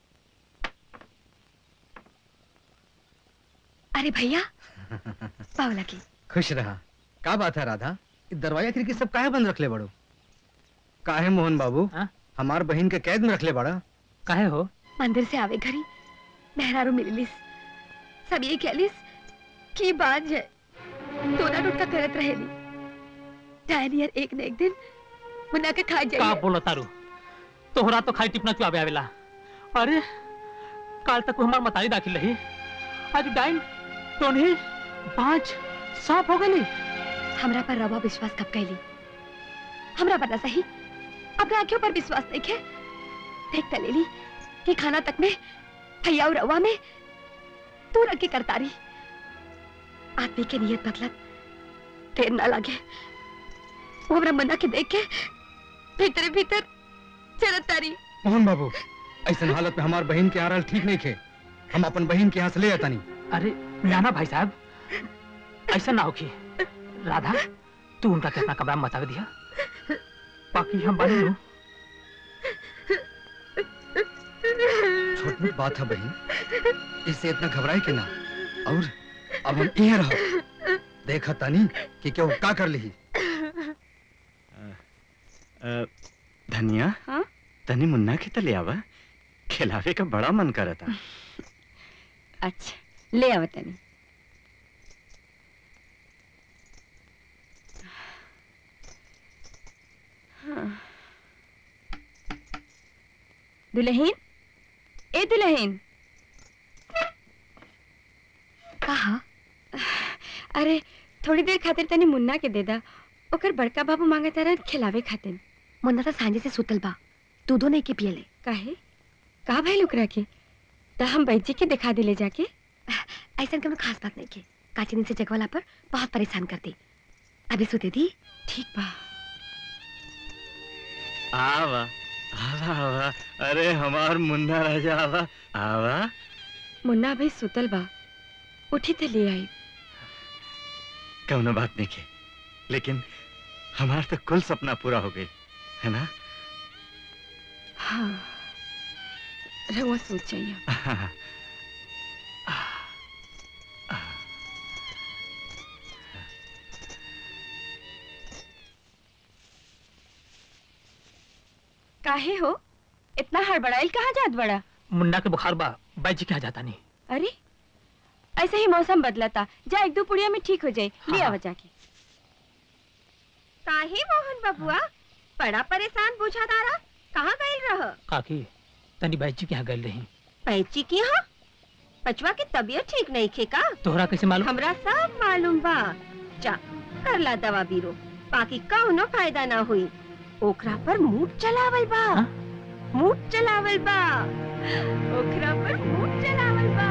अरे भैया पावला की
खुश रहा का बात है राधा इ दरवाजा खिड़की सब काहे बंद रखले बड़ो काहे मोहन बाबू हमार बहन के कैद में रखले बड़ा
काहे हो
मंदिर से आवे घरी मेहरारू मिलिलिस सब ये कहलिस की बात है टोना टोटका करत रहेली डायनियर एक न एक दिन मुन्ना के खा
का
जाइए
बोलो तारू तोहरा तो खाई टिपना चुआवे आवेला अरे काल तक हमार मतारी दाखिल रही आज डाइन टोनी पांच सांप हो गई
हमरा पर रवा विश्वास कब कैली हमरा पता सही अपने आंखों पर विश्वास नहीं है देख तलेली कि खाना तक में भैया और रवा में तू रख के करतारी आदमी के नियत बदलत देर ना लगे वो हमरा मना के देख के भीतर भीतर चलत तारी
मोहन बाबू ऐसन हालत में हमार बहन के आ रहल ठीक नहीं खे हम अपन बहन के यहाँ से ले आतानी
अरे नाना भाई साहब ऐसा ना होखी राधा तू उनका कितना कमरा में बता दिया बाकी हम बनी लूं
छोट मोट बात है बहन इससे इतना घबराए के ना और अब हम यहाँ रहो देखा तानी कि क्यों का कर ली
अ, धनिया
हाँ?
तनी मुन्ना के तले आवा खिलावे का बड़ा मन करता
अच्छा ले आवा तनी हाँ। दुल्हीन ए दुल्हीन
कहा
अरे थोड़ी देर खातिर तनी मुन्ना के दे दा
ओकर बड़का बाबू मांगता रहे खिलावे खातिर मुन्ना तो सांझे से सुतल बा दूधो नहीं के पियले
काहे का भाई ओकरा के त हम बैजी के दिखा दिले जाके
ऐसा कोनो खास बात नहीं के काची दिन से जगवाला पर बहुत परेशान कर दी अभी सुते दी
ठीक बा
आवा आवा आवा अरे हमार मुन्ना राजा आवा आवा
मुन्ना भाई सुतल बा उठी तो ले आई
कौनो बात नहीं के लेकिन हमार तो कुल सपना पूरा हो गई है ना
हाँ रहुआ सोच जाइए काहे हो इतना हड़बड़ाइल कहाँ जात बड़ा
मुन्ना के बुखार बा बाई जी क्या जाता नहीं
अरे ऐसे ही मौसम बदलता जा एक दो पुड़िया में ठीक हो जाए ले आवा जाके काहे मोहन बबुआ बड़ा परेशान बुझा तारा कहाँ गई रह
काकी तनी बाई जी के यहाँ गए रही
पैची की हाँ पचवा की तबीयत ठीक नहीं खे का
तोहरा कैसे मालूम
हमरा सब मालूम बा जा कर ला दवा बीरो बाकी कौनो फायदा ना हुई ओकरा पर मूड चलावल बा मूड चलावल बा ओकरा पर मूड चलावल बा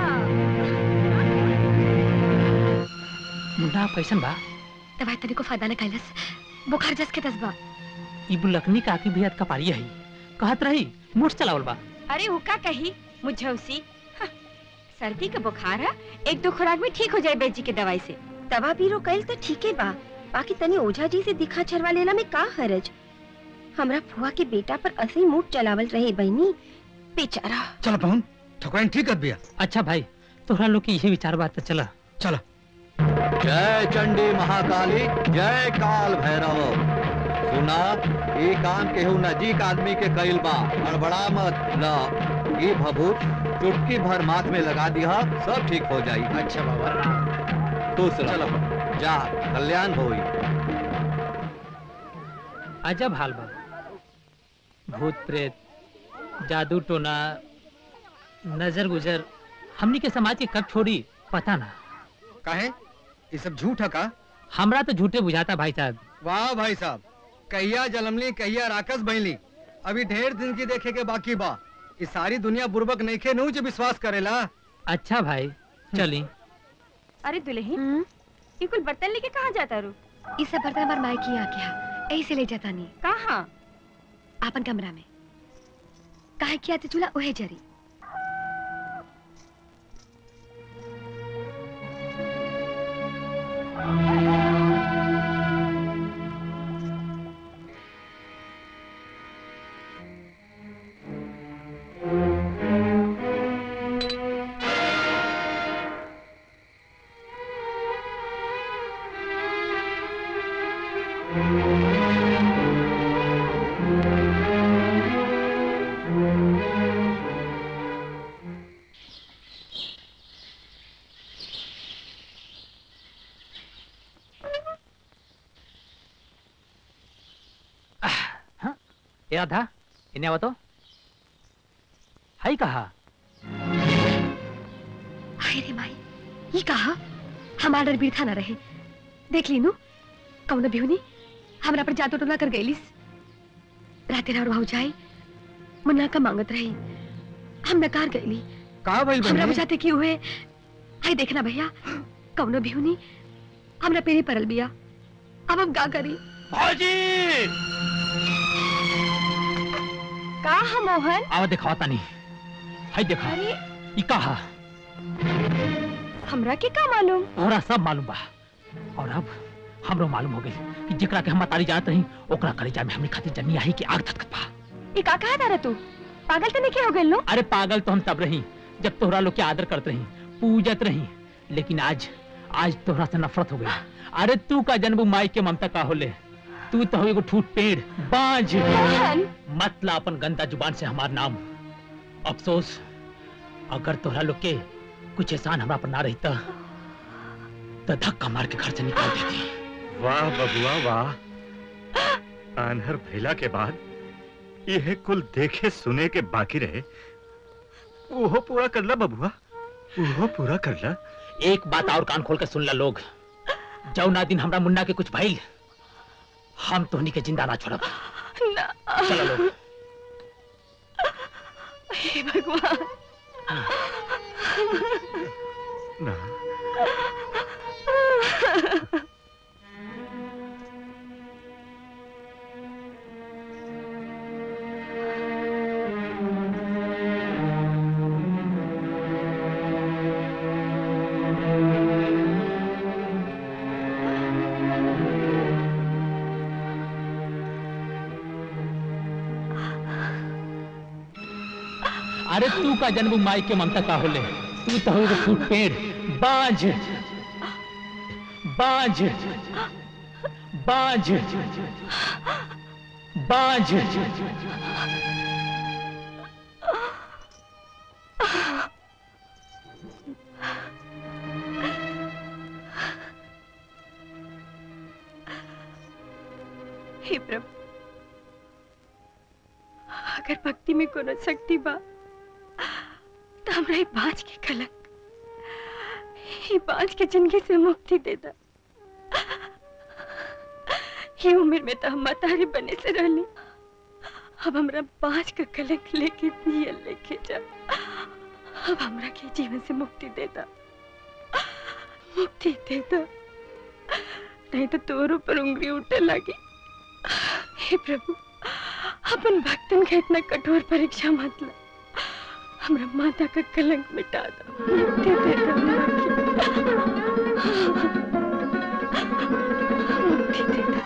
मुन्ना कैसन बा
दवाई तनी को फायदा न कैलस बुखार जस के दस बा
ई बुलकनी काकी भी का पारी है कहत रही मुठ चलावल बा
अरे वो का कही मुझे उसी हाँ, सर्दी का बुखार है एक दो खुराक में ठीक हो जाए बेजी के दवाई से दवा बीरो कैल तो ठीक है बा बाकी तनी ओझा जी से दिखा छरवा लेला में का हरज हमरा फुआ के बेटा पर असली मूड चलावल रहे बहनी बेचारा
चल पहुन ठकुराइन ठीक कर दिया
अच्छा भाई तोहरा लोग की यही विचार बात तो चला
चला
जय चंडी महाकाली जय काल भैरव सुना ये काम केहू नजीक आदमी के कइल बा हड़बड़ा मत न ये भभूत चुटकी भर माथ में लगा दिया सब ठीक हो जाई
अच्छा बाबा
तू चलो जा कल्याण होई
अजब हाल बा भूत प्रेत जादू टोना नजर गुजर हमनी के समाज के कब छोड़ी पता ना
काहे ये सब झूठ है का
हमरा तो झूठे बुझाता भाई साहब
वाह भाई साहब कहिया जलमली कहिया राकस बहली अभी ढेर दिन की देखे के बाकी बा ये सारी दुनिया बुर्बक नइखे नु जो विश्वास करेला
अच्छा भाई चली
अरे दुल्हन ये कुल बर्तन लेके कहाँ जाता रू
इस सब बर्तन हमार माई की आके हा यही से ले जाता नहीं
कहाँ
आपन कमरा में काहे किया ते चूल्हा ओहे जरी
ए राधा इन्हें आवा तो हाई कहा
हाय रे माई ये कहा हमारा डर बीरथा ना रहे देख ली नु कौन बिहुनी हमरा पर जादू टोना कर गईलिस राते रात भाव जाए मुन्ना का मांगत रही हम नकार गईली
का भइल
हमरा
बहनी?
बुझाते की हुए हाय देखना भैया कौनो बिहुनी हमरा पेरी परल बिया अब हम का करी
भौजी
का हम मोहन
आवा दिखावा नहीं हाय देखा
अरे
ई कहा
हमरा के का मालूम
ओरा सब मालूम बा और अब हमरो मालूम हो गई कि जेकरा के हम तारी जानत रही ओकरा कलेजा में हमनी खातिर जमी आई कि आग धधकत बा
ये का कहा तारा तू पागल तो नहीं हो गए लो
अरे पागल तो हम तब रही जब तोहरा लोग के आदर करत रही पूजत रही लेकिन आज आज तोहरा से नफरत हो गई अरे तू का जन्म माई के ममता का होले तू तो हो एगो ठूट पेड़ बांझ मतला अपन गंदा जुबान से हमार नाम अफसोस अगर तोहरा लोग के कुछ एहसान हमरा पर ना रहता तो धक्का मार के घर से निकाल देती
वाह बबुआ वाह आन्हर भैला के बाद यह कुल देखे सुने के बाकी रहे वो पूरा कर ला बबुआ वो पूरा कर ला
एक बात और कान खोल के सुन ला लोग जौना दिन हमरा मुन्ना के कुछ भइल हम तोहनी के जिंदा ना छोड़ब
ना
चलो लोग
हे भगवान
ना
अरे तू का जन्म माई के ममता का होले तू तो हो फूट पेड़ बांझ बांझ बांझ बांझ
हे प्रभु अगर भक्ति में कोनो शक्ति बा तो हमरा ई बाँझ के कलंक ई बाँझ के जिंदगी से मुक्ति दे दा ये उम्र में तो हम मतारी बने से रहली अब हमरा बाँझ का कलंक लेके जियल लेके जा अब हमरा के जीवन से मुक्ति दे दा मुक्ति दे दा नहीं तो तोर ऊपर उंगली उठे लगी हे प्रभु अपन भक्तन का इतना कठोर परीक्षा मत ला हमरा माता का कलंक मिटा दो मुक्ति दे दो मुक्ति दे दो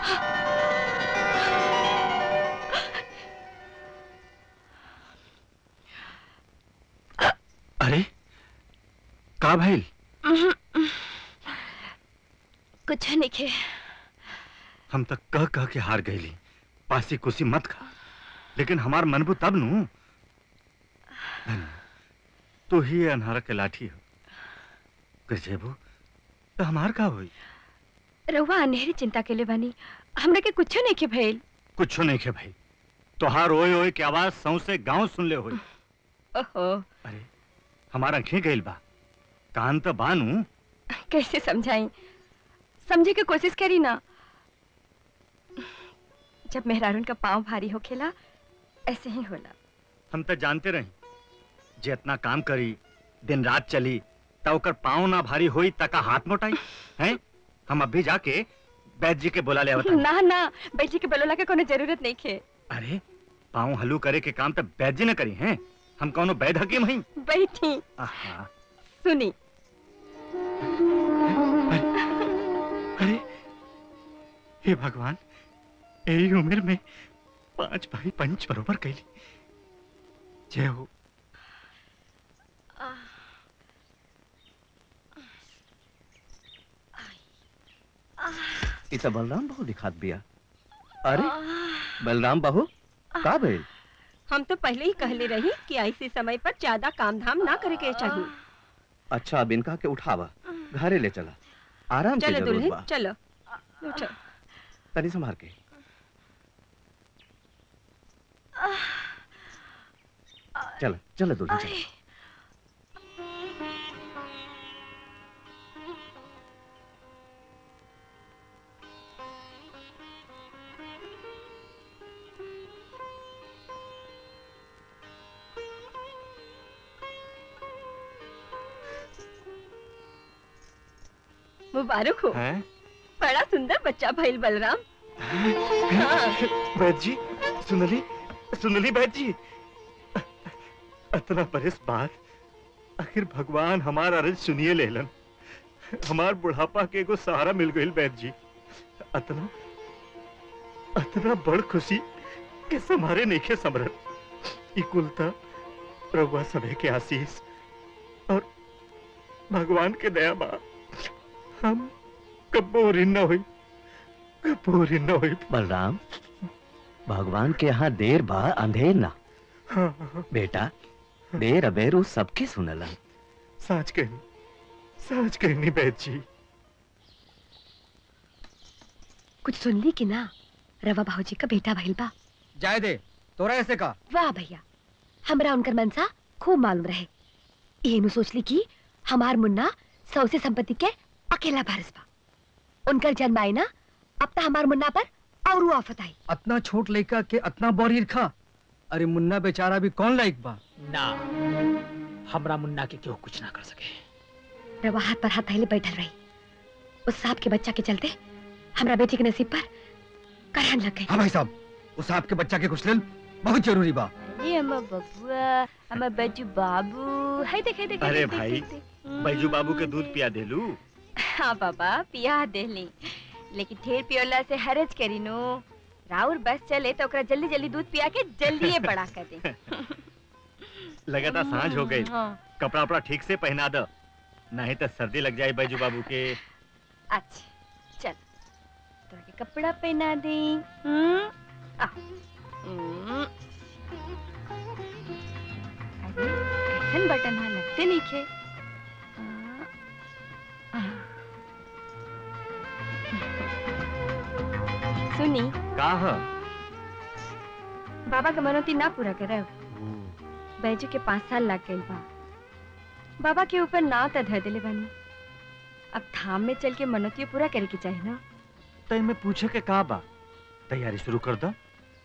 अरे का भइल
कुछ नहीं खे
हम तक कह कह के हार गईली पासी कुसी मत खा लेकिन हमार मनबू तब नु धन्य, तू ही ये अनहारा के लाठी हो गजेबू तो हमार का होई
रहुआ अनहेरी चिंता के लिए बनी हमरा के कुछ नहीं खे भइल
कुछ नहीं के भाई तोहार ओए ओए के आवाज सौ से गांव सुन ले होई
ओहो
हमारा आंखें गइल बा कान तो बानू
कैसे समझाई समझे की कोशिश करी ना जब मेहरारून का पाँव भारी होखेला ऐसे ही होला
हम तो जानते रही जे इतना काम करी दिन रात चली त ओकर पाँव ना भारी होई तका हाथ मोटाई हैं हम अभी जाके वैद्य जी के बुला ले आवता
ना ना बेटी के बलोला के कोनो जरूरत नहीं खे
अरे पाँव हलू करे के काम तो वैद्य जी न करी हैं हम कौनो वैद हकीम हई
बैठी
आहा
सुनी
अरे हे भगवान यही उम्र में पांच भाई पंच बरोबर कैली जय हो
ई तो बलराम बहू दिखात बिया अरे बलराम बहू का भइल
हम तो पहले ही कहले रही कि ऐसे समय पर ज्यादा काम धाम ना करे के चाहिए
अच्छा अब इनका के उठावा घरे ले चला आराम के
चलो
जरूरत
दुल्हन
बा
चलो उठो
तनी संभाल के चल चल दुल्हन चल
मुबारक हो
हैं
बड़ा सुंदर बच्चा भइल बलराम हाँ।
वैद्य जी सुनली सुनली वैद्य जी इतना बरस बाद आखिर भगवान हमार अरज सुनिए लेलन हमार बुढ़ापा के एगो सहारा मिल गई वैद्य जी अतना अतना बड़ खुशी के समारे नइखे समरन ई कुलता प्रभुआ सभे के आशीष और भगवान के दया बा हम कब्बो ऋण न हुई कब्बो ऋण न हुई
बलराम भगवान के यहाँ देर बा अंधेर ना
हाँ, हाँ,
बेटा देर अबेर उ सबके सुनलन
साच कहनी साच कहनी बैद जी
कुछ सुन ली कि ना रवा भाऊजी का बेटा भइल बा
जाए दे तोरा ऐसे का
वाह भैया हमरा उनकर मनसा खूब मालूम रहे एनु सोच ली कि हमार मुन्ना सौ से संपत्ति के अकेला भारस बा उनकर जन्म आई ना अब तो हमार मुन्ना पर और वो आफत आई
अतना छोट लड़का के अतना बड़ खा अरे मुन्ना बेचारा भी कौन लायक बा
ना हमरा मुन्ना के क्यों कुछ ना कर सके
रवा हाथ पर हाथ धैले बैठल रही उस सांप के बच्चा के चलते हमरा बेटी के नसीब पर करहन लग गई
हाँ भाई साहब उस आपके बच्चा के कुचलन बहुत जरूरी बा
ये हमर बबुआ हमर बच्चू बाबू है देख है देख
अरे भाई बैजू बाबू के दूध पिया देलू
हाँ बाबा पिया देली लेकिन ढेर पियोला से हरज करी नो राउर बस चले तो ओकरा जल्दी जल्दी दूध पिया के जल्दी ये बड़ा कर दे
लगातार सांझ हो गई
हाँ।
कपड़ा उपड़ा ठीक से पहना दो नहीं तो सर्दी लग जाए बैजू बाबू के
अच्छा चल तोरा के कपड़ा पहना दे हम्म आ हम्म। अरे कैसन बटन हाँ लगते नहीं खे आ, आ। सुनी
का ह?
बाबा के मनोती ना पूरा करे बैजू के पाँच साल लग गई बा बाबा के ऊपर नाव त धर दिले बानी अब धाम में चल के मनोती पूरा करे के चाहिए ना
तो मैं पूछे के का बा तैयारी शुरू कर दो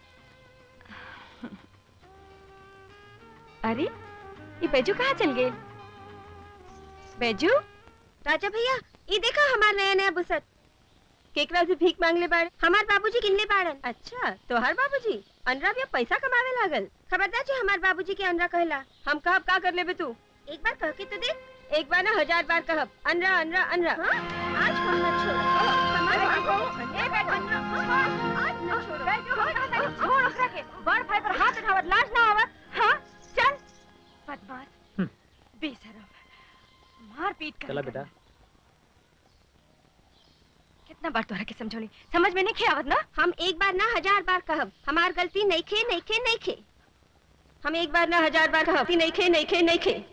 अरे ये बैजू कहाँ चल गए बैजू
राजा भैया ये देखा हमार नया नया बुसट केकरा से भीख मांग ले बाड़ हमार बाबूजी किनले बाड़न अच्छा तोहार बाबूजी अनरा भी अब पैसा कमावे लागल खबरदार जी हमार बाबूजी के अनरा कहला हम कहब का कर लेबे तू एक बार कह के तो देख एक बार ना हजार बार कहब अनरा अनरा अनरा हाँ? आज हम न छोड़ हमार बाबू ए बेटा आज न छोड़
बैजू हम कहाँ तक छोड़ ओकरा के बड़ भाई पर हाथ उठावत लाज ना आवत हाँ चल बदमाश बेशरम मार पीट कर
चला बेटा
कितना बार तोहरा के समझौली समझ में नहीं खे आवत ना
हम एक बार ना हजार बार कहब हमार गलती नहीं खे नहीं खे नहीं खे हम एक बार ना हजार बार कहब नहीं खे नहीं खे नहीं खे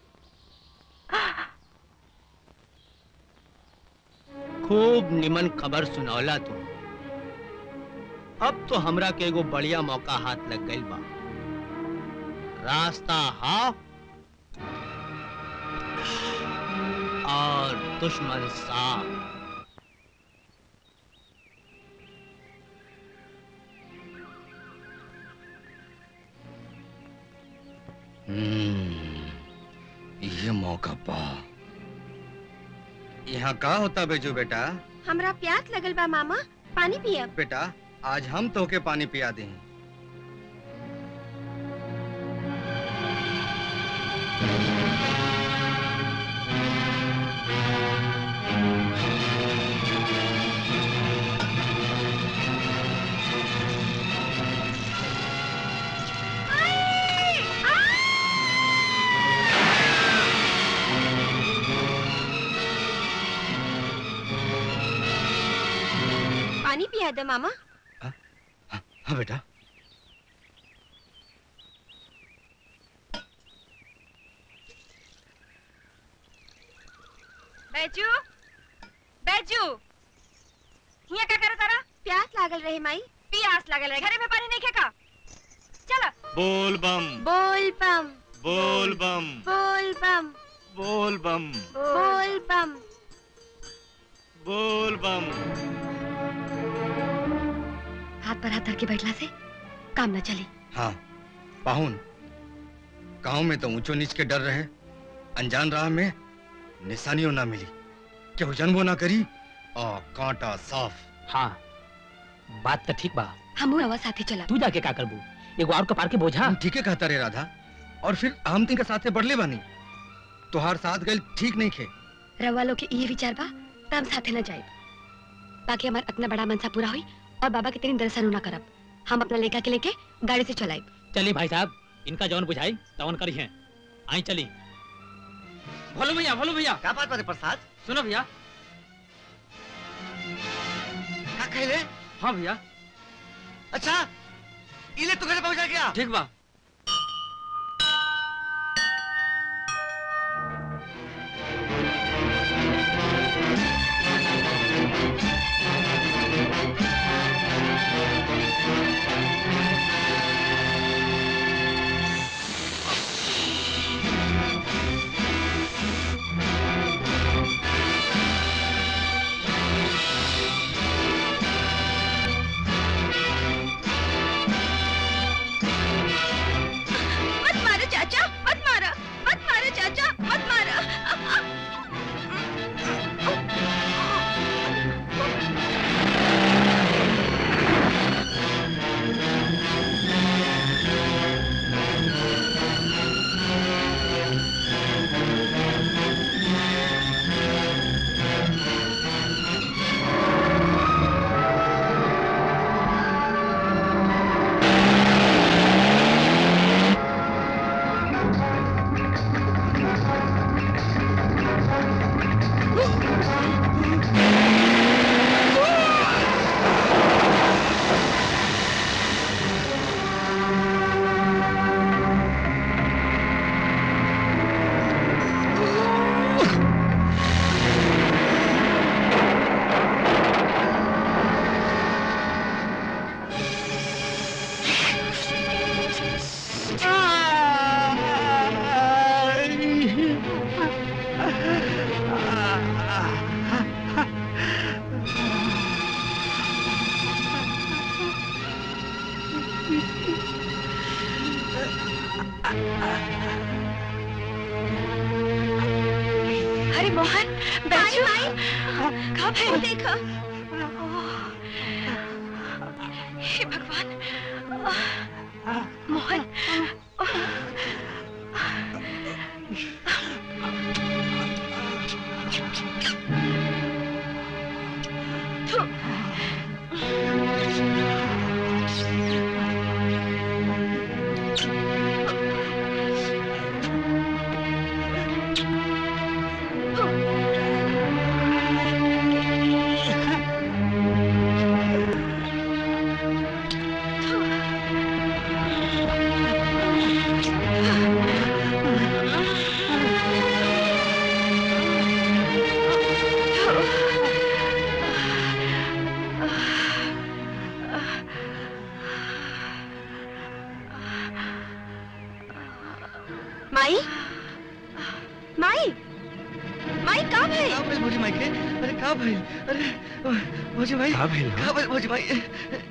खूब निमन खबर सुनौला तू अब तो हमरा के एगो बढ़िया मौका हाथ लग गइल बा रास्ता हाफ और दुश्मन साफ
हम्म, ये मौका पा यहाँ का होता बेजू बेटा
हमरा प्यास लगल बा मामा पानी पियब
बेटा आज हम तोके पानी पिया दें
पानी पिया दे मामा
हाँ बेटा
बैजू बैजू हिया का करे तारा
प्यास लागल रहे माई
प्यास लागल रहे घरे में पानी नहीं खेका चलो
बोल बम
बोल बम
बोल बम
बोल बम
बोल बम
बोल बम
बोल बम
हाथ पर हाथ धर के बैठला से काम न चली
हाँ पाहुन गांव में तो ऊंचो नीच के डर रहे अनजान राह में निशानियों ना मिली केहू जन्मो ना करी और कांटा साफ
हाँ बात तो ठीक बा
हम रवा साथी चला
तू जाके का करबू एगो और कपार के बोझा
ठीक है कहता रे राधा और फिर हम तीन के साथे बढ़ले बानी तोहार साथ गए ठीक नहीं खे
रवा लोग के ये विचार बा त हम साथे न जाए बाकी हमार अपना बड़ा मनसा पूरा हुई और बाबा के तेरी दर्शन ना करब हम अपना लेका के लेके गाड़ी से चलाए
चलिए भाई साहब इनका जौन बुझाई तवन करी है आई चली
भोलू भैया भोलू भैया
क्या बात बात प्रसाद
सुनो भैया
क्या कहले
हाँ भैया
अच्छा इले तो घर पहुंचा गया
ठीक बा
अरे मोहन बैठो कहाँ भाई
देखो
हे भगवान मोहन
माई माई माई का भाई
का भइल भौजी माई के अरे का भइल अरे भौजी भाई
का भइल,
का भइल भौजी भाई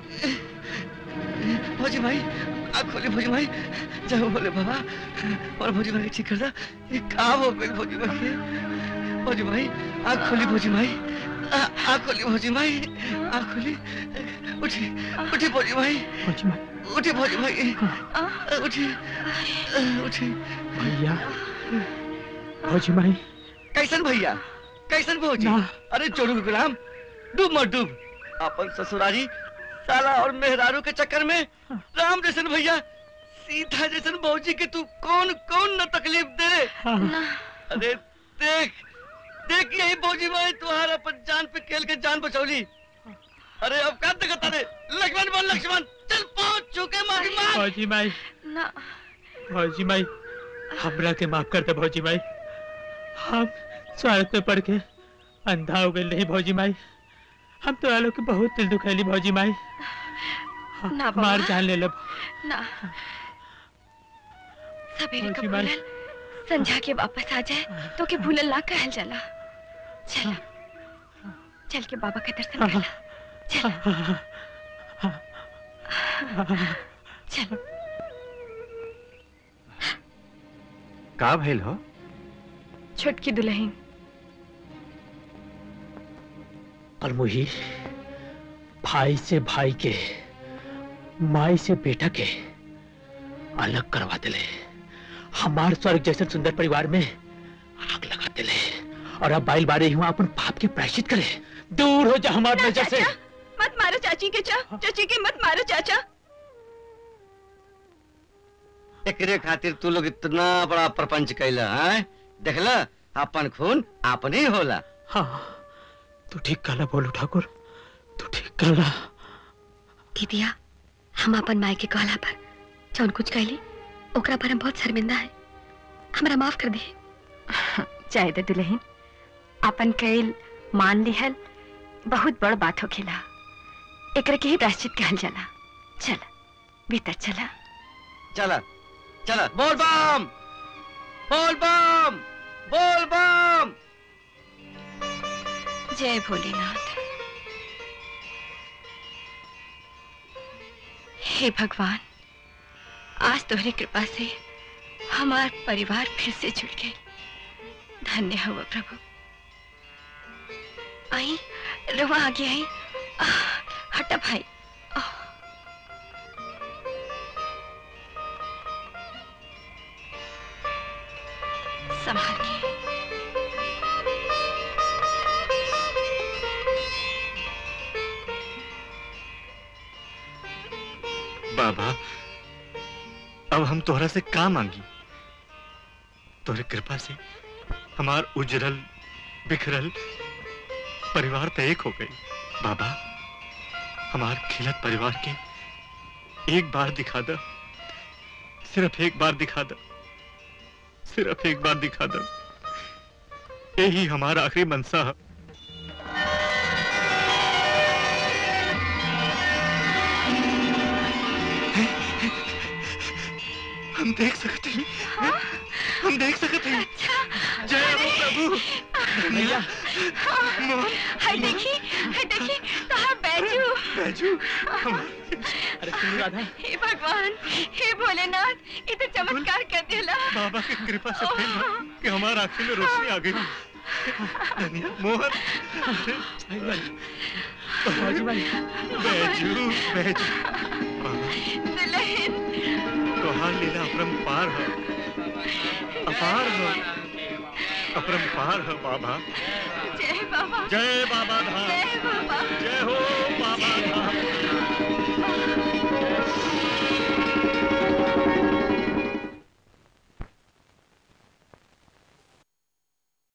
भौजी भाई आँख खोले भौजी भाई जाओ बोले बाबा और भौजी भाई के ठीक कर दा ये का हो गई भौजी भाई के भौजी भाई आँख खोली भौजी भाई आ- आँख खोली भौजी भाई आँख खोली उठी उठी भौजी भाई उठी भौजी भाई उठी उठी
भैया भौजी माई
कैसन भैया कैसन भौजी अरे चोरू के गुलाम डूब मत डूब अपन ससुरारी साला और मेहरारू के चक्कर में राम जैसन भैया सीता जैसन भौजी के तू कौन कौन न तकलीफ दे अरे देख देख यही भौजी माई तुम्हारा अपन जान पे खेल के जान बचौली अरे अब का तक रे लक्ष्मण बोल लक्ष्मण चल पहुंच चुके मारी मार
भौजी माई
ना
भौजी माई हमरा के माफ कर दे भौजी माई हम स्वार्थ में पड़ के अंधा हो गए नहीं भौजी माई हम तो आलो के बहुत दिल दुखैली भौजी माई
ना बाबा।
मार जान ले लब
ना सवेरे का
भौजी माई।
भूलल संझा के वापस आ जाए तो के भूलल ना कहल जाला चल चल के बाबा के दर्शन कर ला चल
का भइल हो
छोटकी दुल्हन
और मुही भाई से भाई के माई से बेटा के अलग करवा दिले हमार स्वर्ग जैसे सुंदर परिवार में आग लगा दिले और अब बाइल बारे हुआ अपन पाप के प्रायश्चित करे दूर हो जा हमारे नजर से
मत मारो चाची के चा चाची के मत मारो चाचा
एकरे खातिर तू लोग इतना बड़ा प्रपंच कैला है देखला अपन खून अपने ही होला
हाँ तू ठीक कहला बोलू ठाकुर तू ठीक कहला
दीदिया हम अपन माई के कहला पर जौन कुछ कहली ओकरा पर हम बहुत शर्मिंदा है हमरा माफ कर दी
चाहे दे दुल्हन अपन कैल मान लिहल बहुत बड़ बात हो खेला एकरे के ही प्रायश्चित कहल जाला चल भीतर चला
चला चला बोल बम बोल बम बोल बम
जय भोलेनाथ हे भगवान आज तुम्हारी कृपा से हमार परिवार फिर से जुड़ गए धन्य हो प्रभु आई रवा आगे आई आह, हटा भाई आह। संभाल के
बाबा अब हम तोहरा से का मांगी तोहरे कृपा से हमार उजरल बिखरल परिवार तो एक हो गई बाबा हमार खिलत परिवार के एक बार दिखा दो सिर्फ एक बार दिखा दो सिर्फ एक बार दिखा दो यही हमारा आखिरी मनसा है हम देख सकते हैं हम देख सकते हैं जय हो प्रभु
भैया
हाय देखी हाय देखी कहाँ बैजू
बैजू
अरे सुन राधा
हे भगवान हे भोलेनाथ ये तो चमत्कार कर दिला
बाबा की कृपा से फिर कि हमारा आंखों में रोशनी आ गई मोहन
बाबूजी भाई
बैजू बैजू तोहार लीला अपरंपार है अपार है अपरंपार है बाबा
जय बाबा
जय बाबा धाम
जय बाबा
जय हो